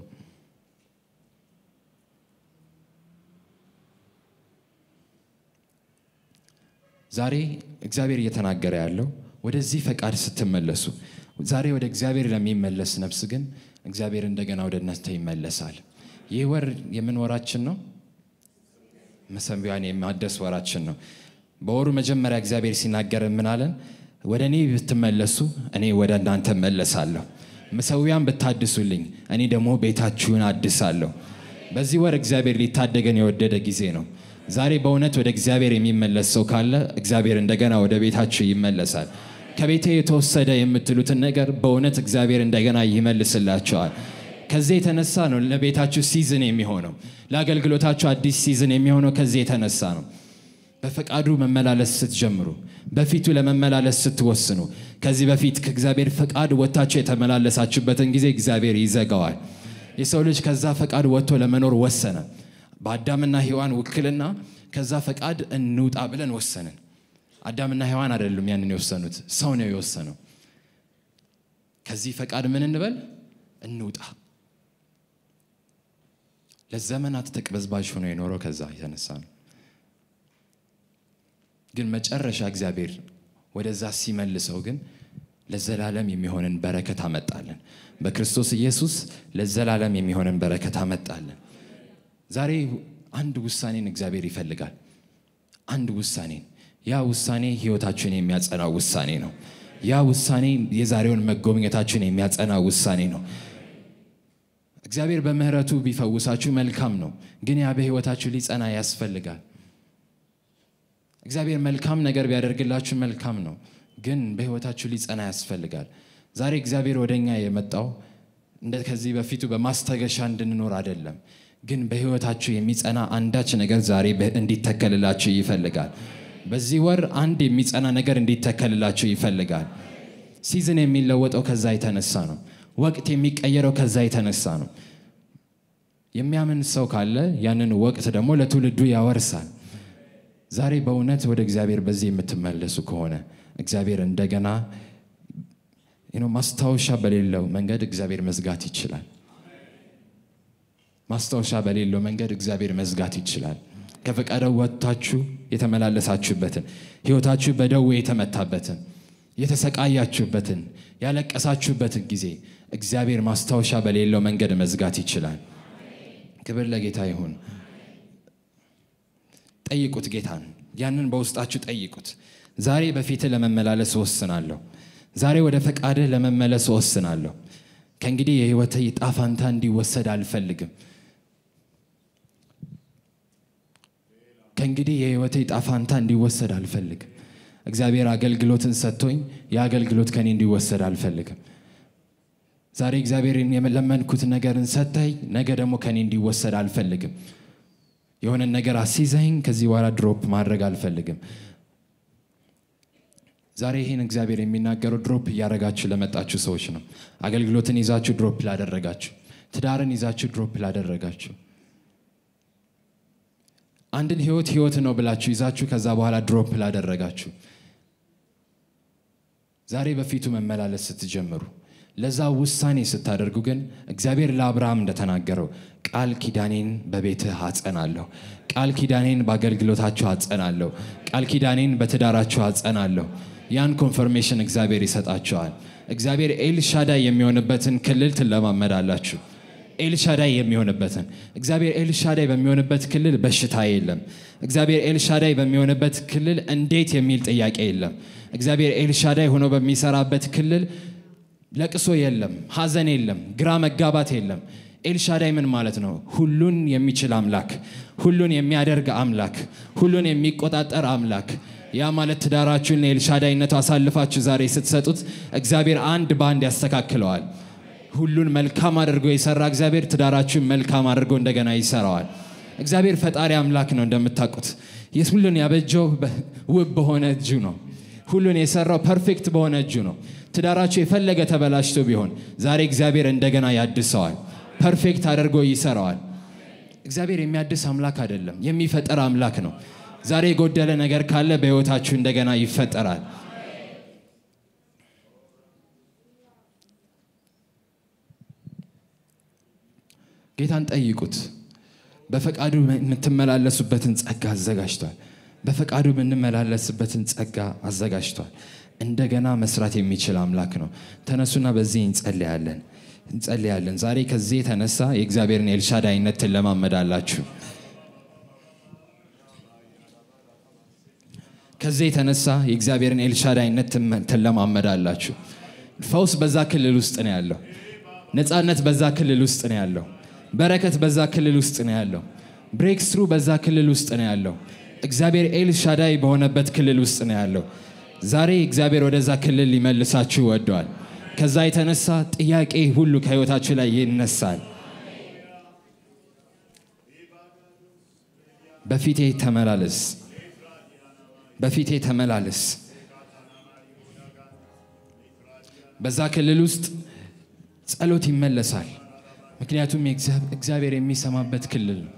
ዛሬ እግዚአብሔር እየተናገረ ያለው ወደዚህ ፈቃድ ስትመለሱ፣ ዛሬ ወደ እግዚአብሔር ለሚመለስ ነፍስ ግን እግዚአብሔር እንደገና ወደ እናንተ ይመለሳል። ይህ ወር የምን ወራችን ነው? መሰንቢያን የማደስ ወራችን ነው። በወሩ መጀመሪያ እግዚአብሔር ሲናገር ምን አለን? ወደ እኔ ብትመለሱ እኔ ወደ እናንተ እመለሳለሁ፣ መሰዊያን ብታድሱልኝ እኔ ደግሞ ቤታችሁን አድሳለሁ። በዚህ ወር እግዚአብሔር ሊታደገን የወደደ ጊዜ ነው። ዛሬ በእውነት ወደ እግዚአብሔር የሚመለስ ሰው ካለ እግዚአብሔር እንደገና ወደ ቤታችሁ ይመለሳል። ከቤቴ የተወሰደ የምትሉትን ነገር በእውነት እግዚአብሔር እንደገና ይመልስላቸዋል። ከዚህ የተነሳ ነው ለቤታችሁ ሲዝን የሚሆነው፣ ለአገልግሎታችሁ አዲስ ሲዝን የሚሆነው ከዚህ የተነሳ ነው። በፈቃዱ መመላለስ ስትጀምሩ፣ በፊቱ ለመመላለስ ስትወስኑ፣ ከዚህ በፊት ከእግዚአብሔር ፈቃድ ወጥታችሁ የተመላለሳችሁበትን ጊዜ እግዚአብሔር ይዘጋዋል። የሰው ልጅ ከዛ ፈቃድ ወጥቶ ለመኖር ወሰነ። በአዳምና ሔዋን ውክልና ከዛ ፈቃድ እንውጣ ብለን ወሰንን። አዳምና ሔዋን አይደሉም ያንን የወሰኑት፣ ሰው ነው የወሰነው። ከዚህ ፈቃድ ምን እንበል እንውጣ። ለዘመናት ተቅበዝባዥ ሆኖ የኖረው ከዛ የተነሳ ነው። ግን መጨረሻ እግዚአብሔር ወደዛ ሲመልሰው ግን ለዘላለም የሚሆንን በረከት አመጣለን። በክርስቶስ ኢየሱስ ለዘላለም የሚሆንን በረከት አመጣለን። ዛሬ አንድ ውሳኔን እግዚአብሔር ይፈልጋል። አንድ ውሳኔን። ያ ውሳኔ ህይወታችሁን የሚያጸና ውሳኔ ነው። ያ ውሳኔ የዛሬውን መጎብኘታችሁን የሚያጸና ውሳኔ ነው። እግዚአብሔር በምህረቱ ቢፈውሳችሁ መልካም ነው፣ ግን ያ በህይወታችሁ ሊጸና ያስፈልጋል። እግዚአብሔር መልካም ነገር ቢያደርግላችሁ መልካም ነው፣ ግን በህይወታችሁ ሊጸና ያስፈልጋል። ዛሬ እግዚአብሔር ወደ እኛ የመጣው እንደ ከዚህ በፊቱ በማስታገሻ እንድንኖር አይደለም፣ ግን በህይወታችሁ የሚጸና አንዳች ነገር ዛሬ እንዲተከልላችሁ ይፈልጋል። በዚህ ወር አንድ የሚጸና ነገር እንዲተከልላችሁ ይፈልጋል። ሲዝን የሚለወጠው ከዛ የተነሳ ነው። ወቅት የሚቀየረው ከዛ የተነሳ ነው። የሚያምን ሰው ካለ ያንን ወቅት ደግሞ ለትውልዱ ያወርሳል። ዛሬ በእውነት ወደ እግዚአብሔር በዚህ የምትመለሱ ከሆነ እግዚአብሔር እንደገና ማስታወሻ በሌለው መንገድ እግዚአብሔር መዝጋት ይችላል። ማስታወሻ በሌለው መንገድ እግዚአብሔር መዝጋት ይችላል። ከፈቃደው ወጥታችሁ የተመላለሳችሁበትን ህይወታችሁ በደዌ የተመታበትን የተሰቃያችሁበትን ያለቀሳችሁበትን ጊዜ እግዚአብሔር ማስታወሻ በሌለው መንገድ መዝጋት ይችላል። ክብር ለጌታ ይሁን። ጠይቁት ጌታን፣ ያንን በውስጣችሁ ጠይቁት። ዛሬ በፊትህ ለመመላለስ እወስናለሁ። ዛሬ ወደ ፈቃድህ ለመመለስ እወስናለሁ። ከእንግዲህ የህይወት ዕጣ ፈንታ እንዲወሰድ አልፈልግም። ከእንግዲህ የህይወት ዕጣ ፈንታ እንዲወሰድ አልፈልግም። እግዚአብሔር አገልግሎትን ሰጥቶኝ የአገልግሎት ከኔ እንዲወሰድ አልፈልግም። ዛሬ እግዚአብሔርን የለመንኩት ነገርን ሰጥተኝ ነገ ደግሞ ከኔ እንዲወሰድ አልፈልግም። የሆነን ነገር አስይዘኝ ከዚህ በኋላ ድሮፕ ማድረግ አልፈልግም። ዛሬ ይህን እግዚአብሔር የሚናገረው ድሮፕ እያደረጋችሁ ለመጣችሁ ሰዎች ነው። አገልግሎትን ይዛችሁ ድሮፕ ላደረጋችሁ፣ ትዳርን ይዛችሁ ድሮፕ ላደረጋችሁ፣ አንድን ህይወት ህይወት ነው ብላችሁ ይዛችሁ ከዛ በኋላ ድሮፕ ላደረጋችሁ፣ ዛሬ በፊቱ መመላለስ ስትጀምሩ ለዛ ውሳኔ ስታደርጉ ግን እግዚአብሔር ለአብርሃም እንደተናገረው ቃል ኪዳኔን በቤትህ አጸናለሁ፣ ቃል ኪዳኔን በአገልግሎታችሁ አጸናለሁ፣ ቃል ኪዳኔን በትዳራችሁ አጸናለሁ። ያን ኮንፈርሜሽን እግዚአብሔር ይሰጣችኋል። እግዚአብሔር ኤልሻዳይ የሚሆንበትን ክልል ትለማመዳላችሁ። ኤልሻዳይ የሚሆንበትን እግዚአብሔር ኤልሻዳይ በሚሆንበት ክልል በሽታ የለም። እግዚአብሔር ኤልሻዳይ በሚሆንበት ክልል እንዴት የሚል ጥያቄ የለም። እግዚአብሔር ኤልሻዳይ ሆኖ በሚሰራበት ክልል ለቅሶ የለም፣ ሐዘን የለም፣ ግራ መጋባት የለም። ኤልሻዳይ ምን ማለት ነው? ሁሉን የሚችል አምላክ፣ ሁሉን የሚያደርግ አምላክ፣ ሁሉን የሚቆጣጠር አምላክ። ያ ማለት ትዳራችሁን ለኤልሻዳይነቱ አሳልፋችሁ ዛሬ ስትሰጡት እግዚአብሔር አንድ በአንድ ያስተካክለዋል። ሁሉን መልካም አድርጎ የሰራ እግዚአብሔር ትዳራችሁን መልካም አድርጎ እንደገና ይሰራዋል። እግዚአብሔር ፈጣሪ አምላክ ነው እንደምታውቁት። ሁሉን ያበጀው ውብ በሆነ እጁ ነው። ሁሉን የሰራው ፐርፌክት በሆነ እጁ ነው። ትዳራችሁ የፈለገ ተበላሽቶ ቢሆን ዛሬ እግዚአብሔር እንደገና ያድሰዋል፣ ፐርፌክት አድርጎ ይሰራዋል። እግዚአብሔር የሚያድስ አምላክ አይደለም፣ የሚፈጠር አምላክ ነው። ዛሬ የጎደለ ነገር ካለ በሕይወታችሁ እንደገና ይፈጠራል። ጌታን ጠይቁት። በፈቃዱ የምትመላለሱበትን ጸጋ አዘጋጅቷል። በፈቃዱ የምንመላለስበትን ጸጋ አዘጋጅቷል። እንደገና መስራት የሚችል አምላክ ነው። ተነሱና በዚህ እንጸልያለን እንጸልያለን። ዛሬ ከዚህ የተነሳ የእግዚአብሔርን ኤልሻዳይነት ትለማመዳላችሁ። ከዚህ የተነሳ የእግዚአብሔርን ኤልሻዳይነት ትለማመዳላችሁ። ፈውስ በዛ ክልል ውስጥ ነው ያለው። ነፃነት በዛ ክልል ውስጥ ነው ያለው። በረከት በዛ ክልል ውስጥ ነው ያለው። ብሬክ ስሩ በዛ ክልል ውስጥ ነው ያለው። እግዚአብሔር ኤልሻዳይ በሆነበት ክልል ውስጥ ነው ያለው። ዛሬ እግዚአብሔር ወደዛ ክልል ሊመልሳችሁ ወደዋል። ከዛ የተነሳ ጥያቄ ሁሉ ከህይወታችሁ ላይ ይነሳል። በፊቴ ተመላለስ፣ በፊቴ ተመላለስ። በዛ ክልል ውስጥ ጸሎት ይመለሳል። ምክንያቱም እግዚአብሔር የሚሰማበት ክልል ነው።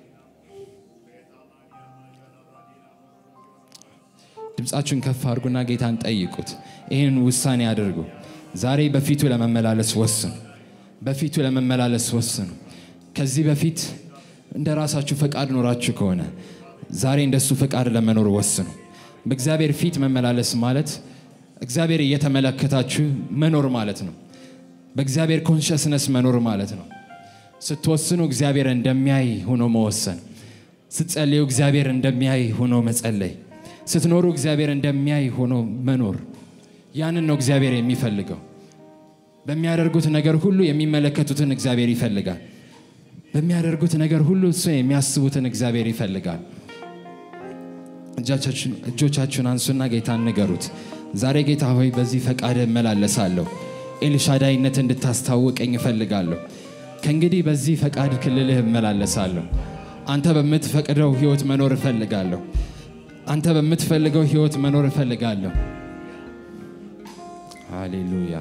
ድምፃችሁን ከፍ አድርጉና ጌታን ጠይቁት። ይህን ውሳኔ አድርጉ። ዛሬ በፊቱ ለመመላለስ ወስኑ። በፊቱ ለመመላለስ ወስኑ። ከዚህ በፊት እንደ ራሳችሁ ፈቃድ ኖራችሁ ከሆነ ዛሬ እንደሱ ፈቃድ ለመኖር ወስኑ። በእግዚአብሔር ፊት መመላለስ ማለት እግዚአብሔር እየተመለከታችሁ መኖር ማለት ነው። በእግዚአብሔር ኮንሽስነስ መኖር ማለት ነው። ስትወስኑ እግዚአብሔር እንደሚያይ ሆኖ መወሰን፣ ስትጸልዩ እግዚአብሔር እንደሚያይ ሆኖ መጸለይ ስትኖሩ እግዚአብሔር እንደሚያይ ሆኖ መኖር። ያንን ነው እግዚአብሔር የሚፈልገው። በሚያደርጉት ነገር ሁሉ የሚመለከቱትን እግዚአብሔር ይፈልጋል። በሚያደርጉት ነገር ሁሉ እሱ የሚያስቡትን እግዚአብሔር ይፈልጋል። እጆቻችሁን አንሱና ጌታን ንገሩት። ዛሬ ጌታ ሆይ በዚህ ፈቃድ እመላለሳለሁ። ኤልሻዳይነት እንድታስታውቀኝ እፈልጋለሁ። ከእንግዲህ በዚህ ፈቃድ ክልልህ እመላለሳለሁ። አንተ በምትፈቅደው ህይወት መኖር እፈልጋለሁ። አንተ በምትፈልገው ህይወት መኖር እፈልጋለሁ። ሃሌሉያ።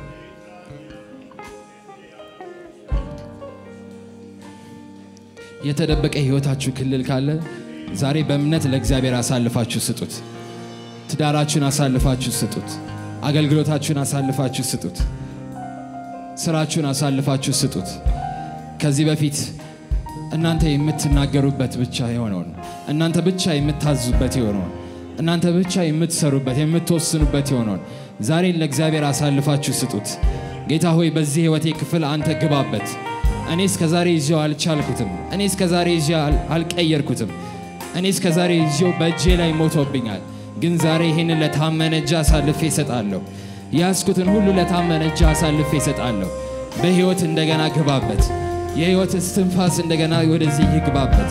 የተደበቀ ህይወታችሁ ክልል ካለ ዛሬ በእምነት ለእግዚአብሔር አሳልፋችሁ ስጡት። ትዳራችሁን አሳልፋችሁ ስጡት። አገልግሎታችሁን አሳልፋችሁ ስጡት። ስራችሁን አሳልፋችሁ ስጡት። ከዚህ በፊት እናንተ የምትናገሩበት ብቻ የሆነውን እናንተ ብቻ የምታዙበት የሆነውን እናንተ ብቻ የምትሰሩበት የምትወስኑበት የሆነውን ዛሬን ለእግዚአብሔር አሳልፋችሁ ስጡት። ጌታ ሆይ በዚህ ህይወቴ ክፍል አንተ ግባበት። እኔ እስከ ዛሬ ይዤው አልቻልኩትም። እኔ እስከ ዛሬ ይዤው አልቀየርኩትም። እኔ እስከ ዛሬ ይዤው በእጄ ላይ ሞቶብኛል። ግን ዛሬ ይህንን ለታመነ እጅ አሳልፌ እሰጣለሁ። ያዝኩትን ሁሉ ለታመነ እጅ አሳልፌ እሰጣለሁ። በህይወት እንደገና ግባበት። የህይወት እስትንፋስ እንደገና ወደዚህ ይግባበት።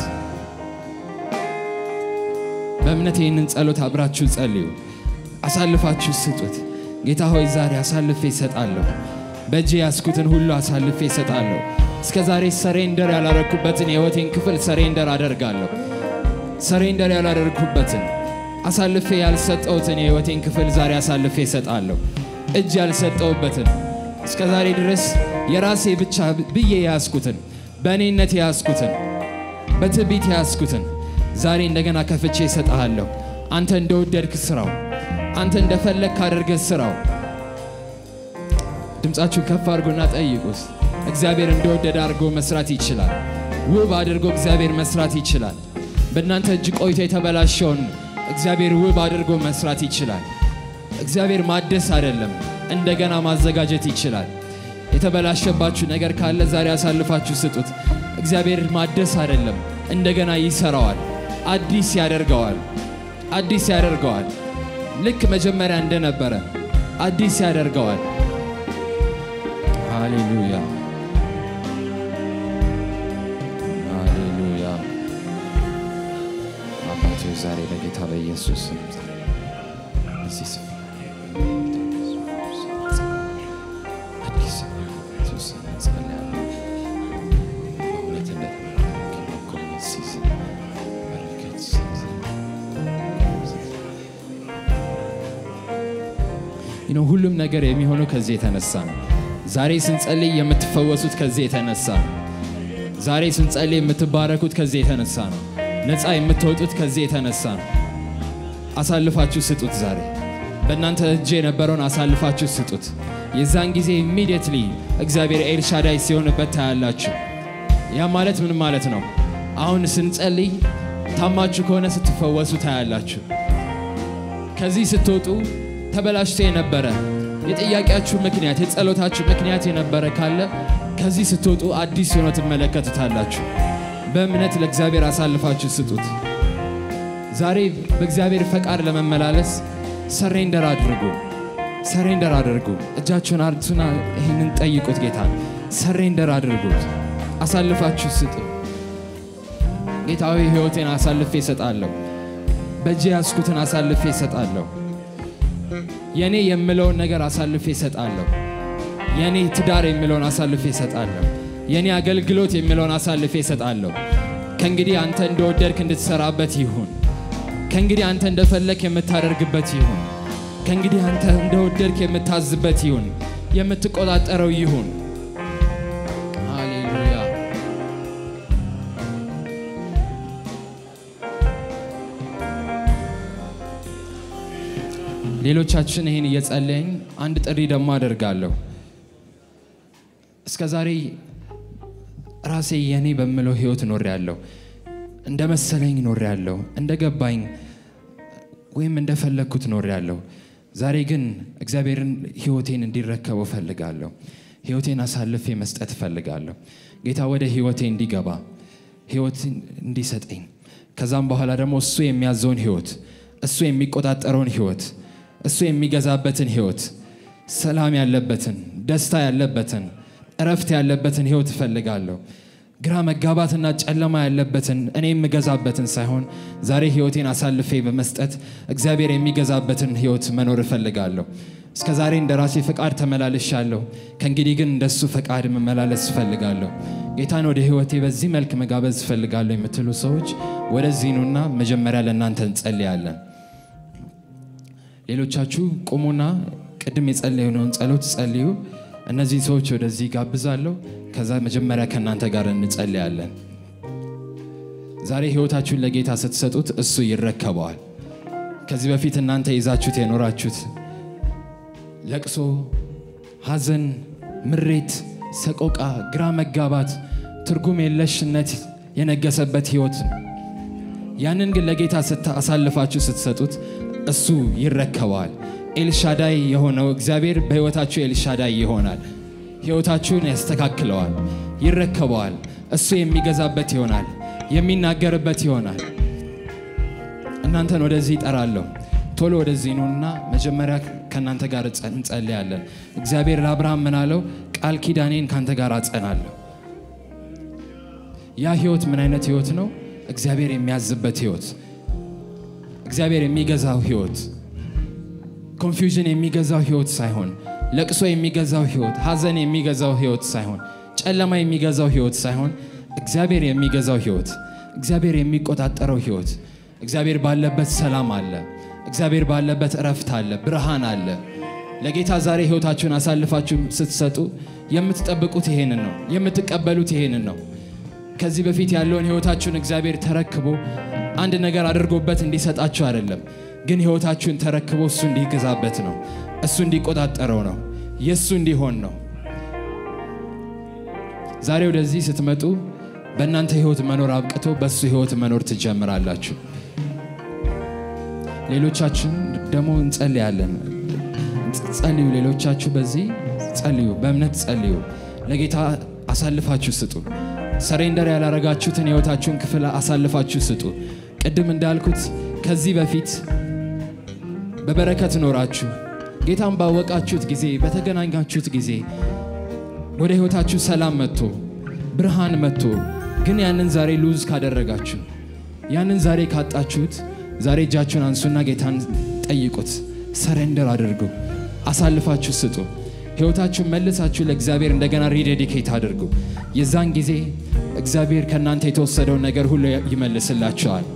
በእምነት ይህንን ጸሎት አብራችሁ ጸልዩ። አሳልፋችሁ ስጡት። ጌታ ሆይ ዛሬ አሳልፌ እሰጣለሁ። በእጄ ያስኩትን ሁሉ አሳልፌ እሰጣለሁ። እስከ ዛሬ ሰሬንደር ያላረግኩበትን የህይወቴን ክፍል ሰሬንደር አደርጋለሁ። ሰሬንደር ያላደርግኩበትን አሳልፌ ያልሰጠሁትን የህይወቴን ክፍል ዛሬ አሳልፌ እሰጣለሁ። እጅ ያልሰጠሁበትን እስከ ዛሬ ድረስ የራሴ ብቻ ብዬ የያዝኩትን በእኔነት የያዝኩትን በትዕቢት የያዝኩትን ዛሬ እንደገና ከፍቼ እሰጥሃለሁ። አንተ እንደወደድክ ስራው፣ አንተ እንደፈለግ ካደርገህ ስራው። ድምፃችሁን ከፍ አድርጎና ጠይቁት። እግዚአብሔር እንደወደደ አድርጎ መስራት ይችላል። ውብ አድርጎ እግዚአብሔር መስራት ይችላል። በእናንተ እጅ ቆይቶ የተበላሸውን እግዚአብሔር ውብ አድርጎ መስራት ይችላል። እግዚአብሔር ማደስ አይደለም፣ እንደገና ማዘጋጀት ይችላል። የተበላሸባችሁ ነገር ካለ ዛሬ አሳልፋችሁ ስጡት። እግዚአብሔር ማደስ አይደለም፣ እንደገና ይሰራዋል፣ አዲስ ያደርገዋል፣ አዲስ ያደርገዋል። ልክ መጀመሪያ እንደነበረ አዲስ ያደርገዋል። ሃሌሉያ ሃሌሉያ። አባቶ ዛሬ በጌታ በኢየሱስ ስም እዚህ ስፍራ አዲስ ኢየሱስ ስም እንጸልያለን። በእውነት እንደተባረክ መኮንን ሲዝን በረከት ሲዝን ይህ ነው። ሁሉም ነገር የሚሆነው ከዚህ የተነሳ ነው። ዛሬ ስንጸልይ የምትፈወሱት ከዚህ የተነሳ ነው። ዛሬ ስንጸልይ የምትባረኩት ከዚህ የተነሳ ነው። ነፃ የምትወጡት ከዚህ የተነሳ ነው። አሳልፋችሁ ስጡት። ዛሬ በእናንተ እጅ የነበረውን አሳልፋችሁ ስጡት። የዛን ጊዜ ኢሚዲየትሊ እግዚአብሔር ኤልሻዳይ ሲሆንበት ታያላችሁ። ያ ማለት ምን ማለት ነው? አሁን ስንጸልይ ታማችሁ ከሆነ ስትፈወሱ ታያላችሁ። ከዚህ ስትወጡ ተበላሽቶ የነበረ የጥያቄያችሁ ምክንያት የጸሎታችሁ ምክንያት የነበረ ካለ ከዚህ ስትወጡ አዲስ ሆኖ ትመለከቱታላችሁ። በእምነት ለእግዚአብሔር አሳልፋችሁ ስጡት። ዛሬ በእግዚአብሔር ፈቃድ ለመመላለስ ሰሬንደር አድርጉ፣ ሰሬንደር አድርጉ። እጃችሁን አርቱና ይህንን ጠይቁት። ጌታ ሰሬንደር አድርጉት፣ አሳልፋችሁ ስጡ። ጌታዊ ሕይወቴን አሳልፌ እሰጣለሁ፣ በእጄ ያዝኩትን አሳልፌ እሰጣለሁ። የኔ የምለውን ነገር አሳልፌ እሰጣለሁ። የኔ ትዳር የሚለውን አሳልፌ እሰጣለሁ። የኔ አገልግሎት የሚለውን አሳልፌ እሰጣለሁ። ከእንግዲህ አንተ እንደወደድክ እንድትሰራበት ይሁን። ከእንግዲህ አንተ እንደፈለክ የምታደርግበት ይሁን። ከእንግዲህ አንተ እንደወደድክ የምታዝበት ይሁን፣ የምትቆጣጠረው ይሁን። ሃሌሉያ። ሌሎቻችን ይህን እየጸለይን አንድ ጥሪ ደግሞ አደርጋለሁ። እስከ ዛሬ ራሴ የኔ በምለው ህይወት ኖሬ ያለሁ እንደ መሰለኝ ኖሬ ያለሁ እንደ ገባኝ ወይም እንደፈለግኩት ኖሬ ያለሁ። ዛሬ ግን እግዚአብሔርን ህይወቴን እንዲረከበው እፈልጋለሁ። ህይወቴን አሳልፌ መስጠት እፈልጋለሁ። ጌታ ወደ ህይወቴ እንዲገባ ህይወትን እንዲሰጠኝ ከዛም በኋላ ደግሞ እሱ የሚያዘውን ህይወት እሱ የሚቆጣጠረውን ህይወት እሱ የሚገዛበትን ህይወት ሰላም ያለበትን ደስታ ያለበትን እረፍት ያለበትን ህይወት እፈልጋለሁ። ግራ መጋባትና ጨለማ ያለበትን እኔ የምገዛበትን ሳይሆን ዛሬ ህይወቴን አሳልፌ በመስጠት እግዚአብሔር የሚገዛበትን ህይወት መኖር እፈልጋለሁ። እስከ ዛሬ እንደ ራሴ ፈቃድ ተመላልሻለሁ። ከእንግዲህ ግን እንደሱ ፈቃድ መመላለስ እፈልጋለሁ። ጌታን ወደ ህይወቴ በዚህ መልክ መጋበዝ እፈልጋለሁ የምትሉ ሰዎች ወደዚህ ኑና መጀመሪያ ለእናንተ እንጸልያለን። ሌሎቻችሁ ቁሙና ቅድም የጸለዩነውን ጸሎት ጸልዩ። እነዚህን ሰዎች ወደዚህ ጋብዛለሁ። ከዛ መጀመሪያ ከእናንተ ጋር እንጸልያለን። ዛሬ ህይወታችሁን ለጌታ ስትሰጡት እሱ ይረከበዋል። ከዚህ በፊት እናንተ ይዛችሁት የኖራችሁት ለቅሶ፣ ሐዘን፣ ምሬት፣ ሰቆቃ፣ ግራ መጋባት፣ ትርጉም የለሽነት የነገሰበት ህይወት ነው። ያንን ግን ለጌታ አሳልፋችሁ ስትሰጡት እሱ ይረከበዋል። ኤልሻዳይ የሆነው እግዚአብሔር በህይወታችሁ ኤልሻዳይ ይሆናል። ህይወታችሁን ያስተካክለዋል፣ ይረከበዋል። እሱ የሚገዛበት ይሆናል፣ የሚናገርበት ይሆናል። እናንተን ወደዚህ ይጠራለሁ። ቶሎ ወደዚህ ኑና መጀመሪያ ከእናንተ ጋር እንጸልያለን። እግዚአብሔር ለአብርሃም ምን አለው? ቃል ኪዳኔን ከአንተ ጋር አጸናለሁ። ያ ህይወት ምን አይነት ህይወት ነው? እግዚአብሔር የሚያዝበት ህይወት፣ እግዚአብሔር የሚገዛው ህይወት ኮንፊውዥን የሚገዛው ህይወት ሳይሆን ለቅሶ የሚገዛው ህይወት፣ ሐዘን የሚገዛው ህይወት ሳይሆን ጨለማ የሚገዛው ህይወት ሳይሆን እግዚአብሔር የሚገዛው ህይወት፣ እግዚአብሔር የሚቆጣጠረው ህይወት፣ እግዚአብሔር ባለበት ሰላም አለ። እግዚአብሔር ባለበት እረፍት አለ፣ ብርሃን አለ። ለጌታ ዛሬ ሕይወታችሁን አሳልፋችሁ ስትሰጡ የምትጠብቁት ይሄንን ነው፣ የምትቀበሉት ይሄንን ነው። ከዚህ በፊት ያለውን ሕይወታችሁን እግዚአብሔር ተረክቦ አንድ ነገር አድርጎበት እንዲሰጣችሁ አይደለም፣ ግን ሕይወታችሁን ተረክቦ እሱ እንዲገዛበት ነው፣ እሱ እንዲቆጣጠረው ነው፣ የእሱ እንዲሆን ነው። ዛሬ ወደዚህ ስትመጡ በእናንተ ሕይወት መኖር አብቅቶ በእሱ ሕይወት መኖር ትጀምራላችሁ። ሌሎቻችን ደግሞ እንጸልያለን። ጸልዩ። ሌሎቻችሁ በዚህ ጸልዩ፣ በእምነት ጸልዩ። ለጌታ አሳልፋችሁ ስጡ። ሰሬንደር ያላረጋችሁትን ሕይወታችሁን ክፍል አሳልፋችሁ ስጡ። ቅድም እንዳልኩት ከዚህ በፊት በበረከት ኖራችሁ ጌታን ባወቃችሁት ጊዜ በተገናኛችሁት ጊዜ ወደ ሕይወታችሁ ሰላም መጥቶ ብርሃን መጥቶ ግን ያንን ዛሬ ሉዝ ካደረጋችሁ ያንን ዛሬ ካጣችሁት ዛሬ እጃችሁን አንሱና ጌታን ጠይቁት። ሰሬንደር አድርጉ። አሳልፋችሁ ስጡ። ሕይወታችሁን መልሳችሁ ለእግዚአብሔር እንደገና ሪዴዲኬት አድርጉ። የዛን ጊዜ እግዚአብሔር ከእናንተ የተወሰደውን ነገር ሁሉ ይመልስላችኋል።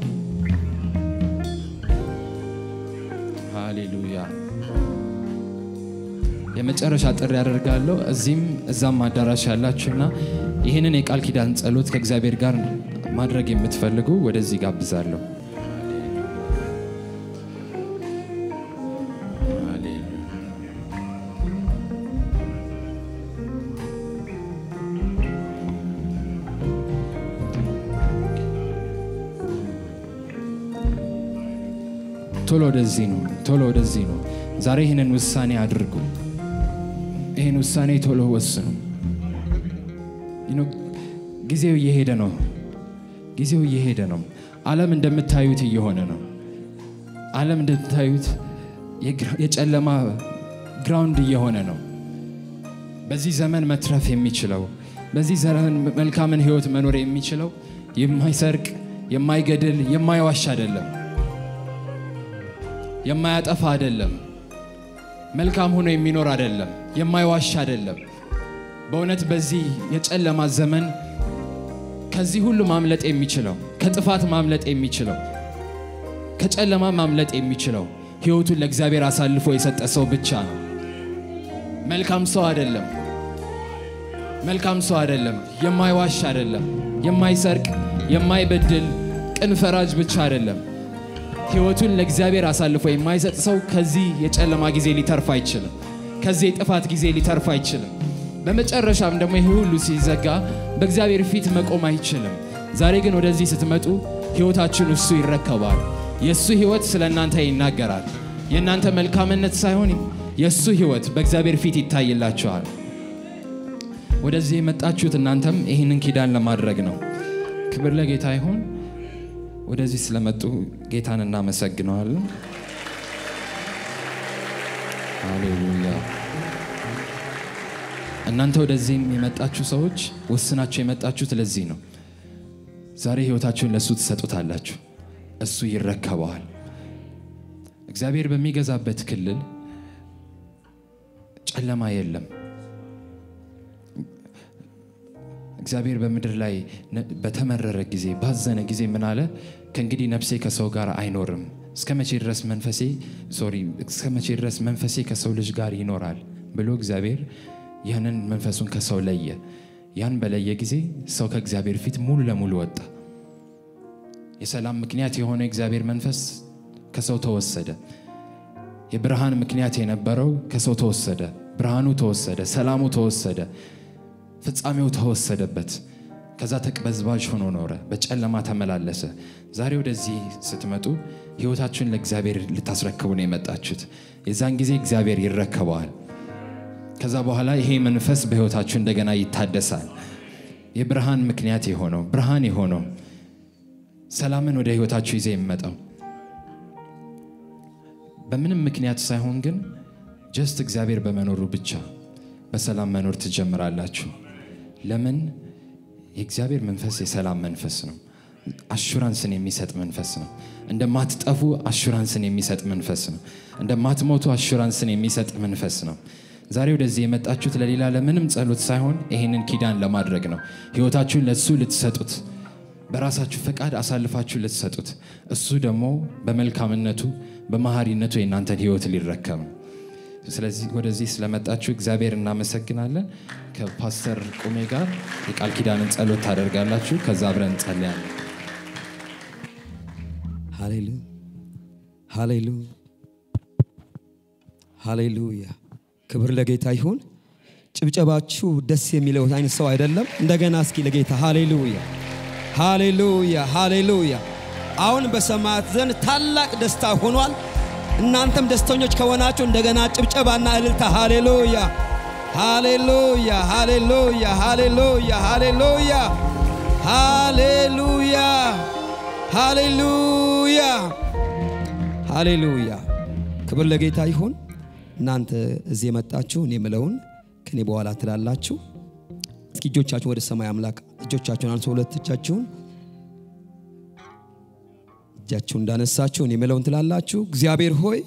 ሃሌሉያ። የመጨረሻ ጥሪ ያደርጋለሁ። እዚህም እዛም አዳራሽ ያላችሁና ይህንን የቃል ኪዳን ጸሎት ከእግዚአብሔር ጋር ማድረግ የምትፈልጉ ወደዚህ ጋብዛለሁ። ቶሎ ወደዚህ ነው፣ ቶሎ ወደዚህ ነው። ዛሬ ይህንን ውሳኔ አድርጉ። ይህን ውሳኔ ቶሎ ወስኑ። ጊዜው እየሄደ ነው። ጊዜው እየሄደ ነው። ዓለም እንደምታዩት እየሆነ ነው። ዓለም እንደምታዩት የጨለማ ግራውንድ እየሆነ ነው። በዚህ ዘመን መትረፍ የሚችለው በዚህ ዘመን መልካምን ሕይወት መኖር የሚችለው የማይሰርቅ የማይገድል የማይዋሽ አይደለም የማያጠፋ አይደለም። መልካም ሆኖ የሚኖር አይደለም። የማይዋሽ አይደለም። በእውነት በዚህ የጨለማ ዘመን ከዚህ ሁሉ ማምለጥ የሚችለው ከጥፋት ማምለጥ የሚችለው ከጨለማ ማምለጥ የሚችለው ሕይወቱን ለእግዚአብሔር አሳልፎ የሰጠ ሰው ብቻ ነው። መልካም ሰው አይደለም። መልካም ሰው አይደለም። የማይዋሽ አይደለም። የማይሰርቅ የማይበድል ቅን ፈራጅ ብቻ አይደለም። ሕይወቱን ለእግዚአብሔር አሳልፎ የማይሰጥ ሰው ከዚህ የጨለማ ጊዜ ሊተርፍ አይችልም። ከዚህ የጥፋት ጊዜ ሊተርፍ አይችልም። በመጨረሻም ደግሞ ይህ ሁሉ ሲዘጋ በእግዚአብሔር ፊት መቆም አይችልም። ዛሬ ግን ወደዚህ ስትመጡ ሕይወታችን እሱ ይረከባል። የእሱ ሕይወት ስለ እናንተ ይናገራል። የእናንተ መልካምነት ሳይሆን የእሱ ሕይወት በእግዚአብሔር ፊት ይታይላችኋል። ወደዚህ የመጣችሁት እናንተም ይህንን ኪዳን ለማድረግ ነው። ክብር ለጌታ ይሁን። ወደዚህ ስለመጡ ጌታን እናመሰግነዋለን። ሃሌሉያ። እናንተ ወደዚህም የመጣችሁ ሰዎች ወስናችሁ የመጣችሁት ለዚህ ነው። ዛሬ ሕይወታችሁን ለእሱ ትሰጡታላችሁ፣ እሱ ይረከበዋል። እግዚአብሔር በሚገዛበት ክልል ጨለማ የለም። እግዚአብሔር በምድር ላይ በተመረረ ጊዜ ባዘነ ጊዜ ምን አለ? ከእንግዲህ ነፍሴ ከሰው ጋር አይኖርም። እስከ መቼ ድረስ መንፈሴ ሶሪ እስከ መቼ ድረስ መንፈሴ ከሰው ልጅ ጋር ይኖራል ብሎ እግዚአብሔር ያንን መንፈሱን ከሰው ለየ። ያን በለየ ጊዜ ሰው ከእግዚአብሔር ፊት ሙሉ ለሙሉ ወጣ። የሰላም ምክንያት የሆነ እግዚአብሔር መንፈስ ከሰው ተወሰደ። የብርሃን ምክንያት የነበረው ከሰው ተወሰደ። ብርሃኑ ተወሰደ፣ ሰላሙ ተወሰደ፣ ፍጻሜው ተወሰደበት። ከዛ ተቅበዝባዥ ሆኖ ኖረ፣ በጨለማ ተመላለሰ። ዛሬ ወደዚህ ስትመጡ ሕይወታችሁን ለእግዚአብሔር ልታስረክቡ ነው የመጣችሁት። የዛን ጊዜ እግዚአብሔር ይረከበዋል። ከዛ በኋላ ይሄ መንፈስ በሕይወታችሁ እንደገና ይታደሳል። የብርሃን ምክንያት የሆነው ብርሃን የሆነው ሰላምን ወደ ሕይወታችሁ ይዘ የሚመጣው በምንም ምክንያት ሳይሆን ግን ጀስት እግዚአብሔር በመኖሩ ብቻ በሰላም መኖር ትጀምራላችሁ። ለምን? የእግዚአብሔር መንፈስ የሰላም መንፈስ ነው። አሹራንስን የሚሰጥ መንፈስ ነው። እንደማትጠፉ አሹራንስን የሚሰጥ መንፈስ ነው። እንደማትሞቱ አሹራንስን የሚሰጥ መንፈስ ነው። ዛሬ ወደዚህ የመጣችሁት ለሌላ ለምንም ጸሎት ሳይሆን ይህንን ኪዳን ለማድረግ ነው። ሕይወታችሁን ለሱ ልትሰጡት በራሳችሁ ፈቃድ አሳልፋችሁ ልትሰጡት፣ እሱ ደግሞ በመልካምነቱ በመሐሪነቱ የእናንተን ህይወት ሊረከም ነው። ስለዚህ ወደዚህ ስለመጣችሁ እግዚአብሔር እናመሰግናለን። ከፓስተር ቁሜ ጋር የቃል ኪዳንን ጸሎት ታደርጋላችሁ። ከዛ አብረን እንጸልያለን። ሃሌሉ ሃሌሉ ሃሌሉያ ክብር ለጌታ ይሁን። ጭብጨባችሁ ደስ የሚለው አይነት ሰው አይደለም። እንደገና እስኪ ለጌታ ሃሌሉያ ሃሌሉያ ሃሌሉያ። አሁን በሰማያት ዘንድ ታላቅ ደስታ ሆኗል። እናንተም ደስተኞች ከሆናችሁ እንደገና ጭብጨባና እልልታ ሃሌሉያ ሃሌሉያ ሃሌሉያ ሃሌሉያ ሃሌሉያ ሃሌሉያ ሃሌሉያ ሃሌሉያ ክብር ለጌታ ይሁን። እናንተ እዚህ የመጣችሁ እኔ የምለውን ከኔ በኋላ ትላላችሁ። እስኪ እጆቻችሁን ወደ ሰማይ አምላክ እጆቻችሁን አንሶ ሁለት እጃችሁን እጃችሁን እንዳነሳችሁ እኔ የምለውን ትላላችሁ። እግዚአብሔር ሆይ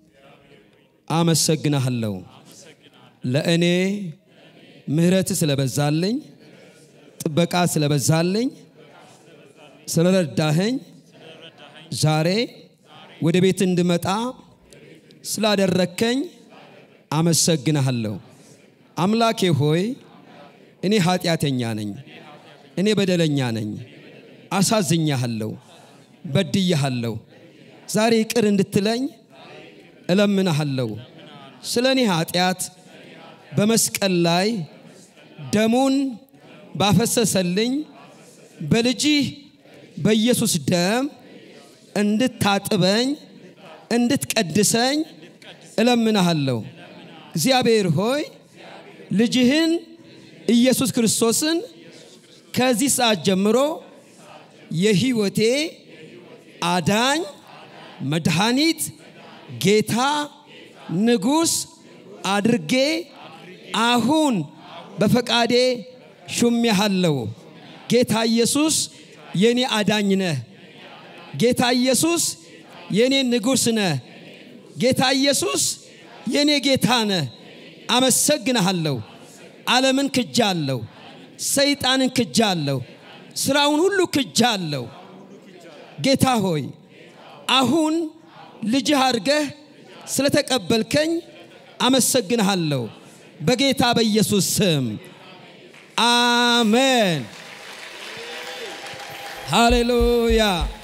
አመሰግናለሁ ለእኔ ምሕረት ስለበዛልኝ፣ ጥበቃ ስለበዛልኝ፣ ስለረዳኸኝ ዛሬ ወደ ቤት እንድመጣ ስላደረከኝ አመሰግንሃለሁ። አምላኬ ሆይ እኔ ኃጢአተኛ ነኝ፣ እኔ በደለኛ ነኝ፣ አሳዝኛሃለሁ፣ በድያሃለሁ። ዛሬ ይቅር እንድትለኝ እለምንሃለሁ። ስለ እኔ ኃጢአት በመስቀል ላይ ደሙን ባፈሰሰልኝ በልጅህ በኢየሱስ ደም እንድታጥበኝ እንድትቀድሰኝ እለምንሃለሁ። እግዚአብሔር ሆይ ልጅህን ኢየሱስ ክርስቶስን ከዚህ ሰዓት ጀምሮ የህይወቴ አዳኝ፣ መድኃኒት፣ ጌታ፣ ንጉሥ አድርጌ አሁን በፈቃዴ ሹሜሃለሁ። ጌታ ኢየሱስ የኔ አዳኝ ነህ። ጌታ ኢየሱስ የኔ ንጉሥ ነህ። ጌታ ኢየሱስ የኔ ጌታ ነህ። አመሰግንሃለሁ። ዓለምን ክጃለሁ፣ ሰይጣንን ክጃለሁ፣ ስራውን ሁሉ ክጃለሁ። ጌታ ሆይ አሁን ልጅህ አድርገህ ስለተቀበልከኝ አመሰግንሃለሁ። በጌታ በኢየሱስ ስም አሜን። ሃሌሉያ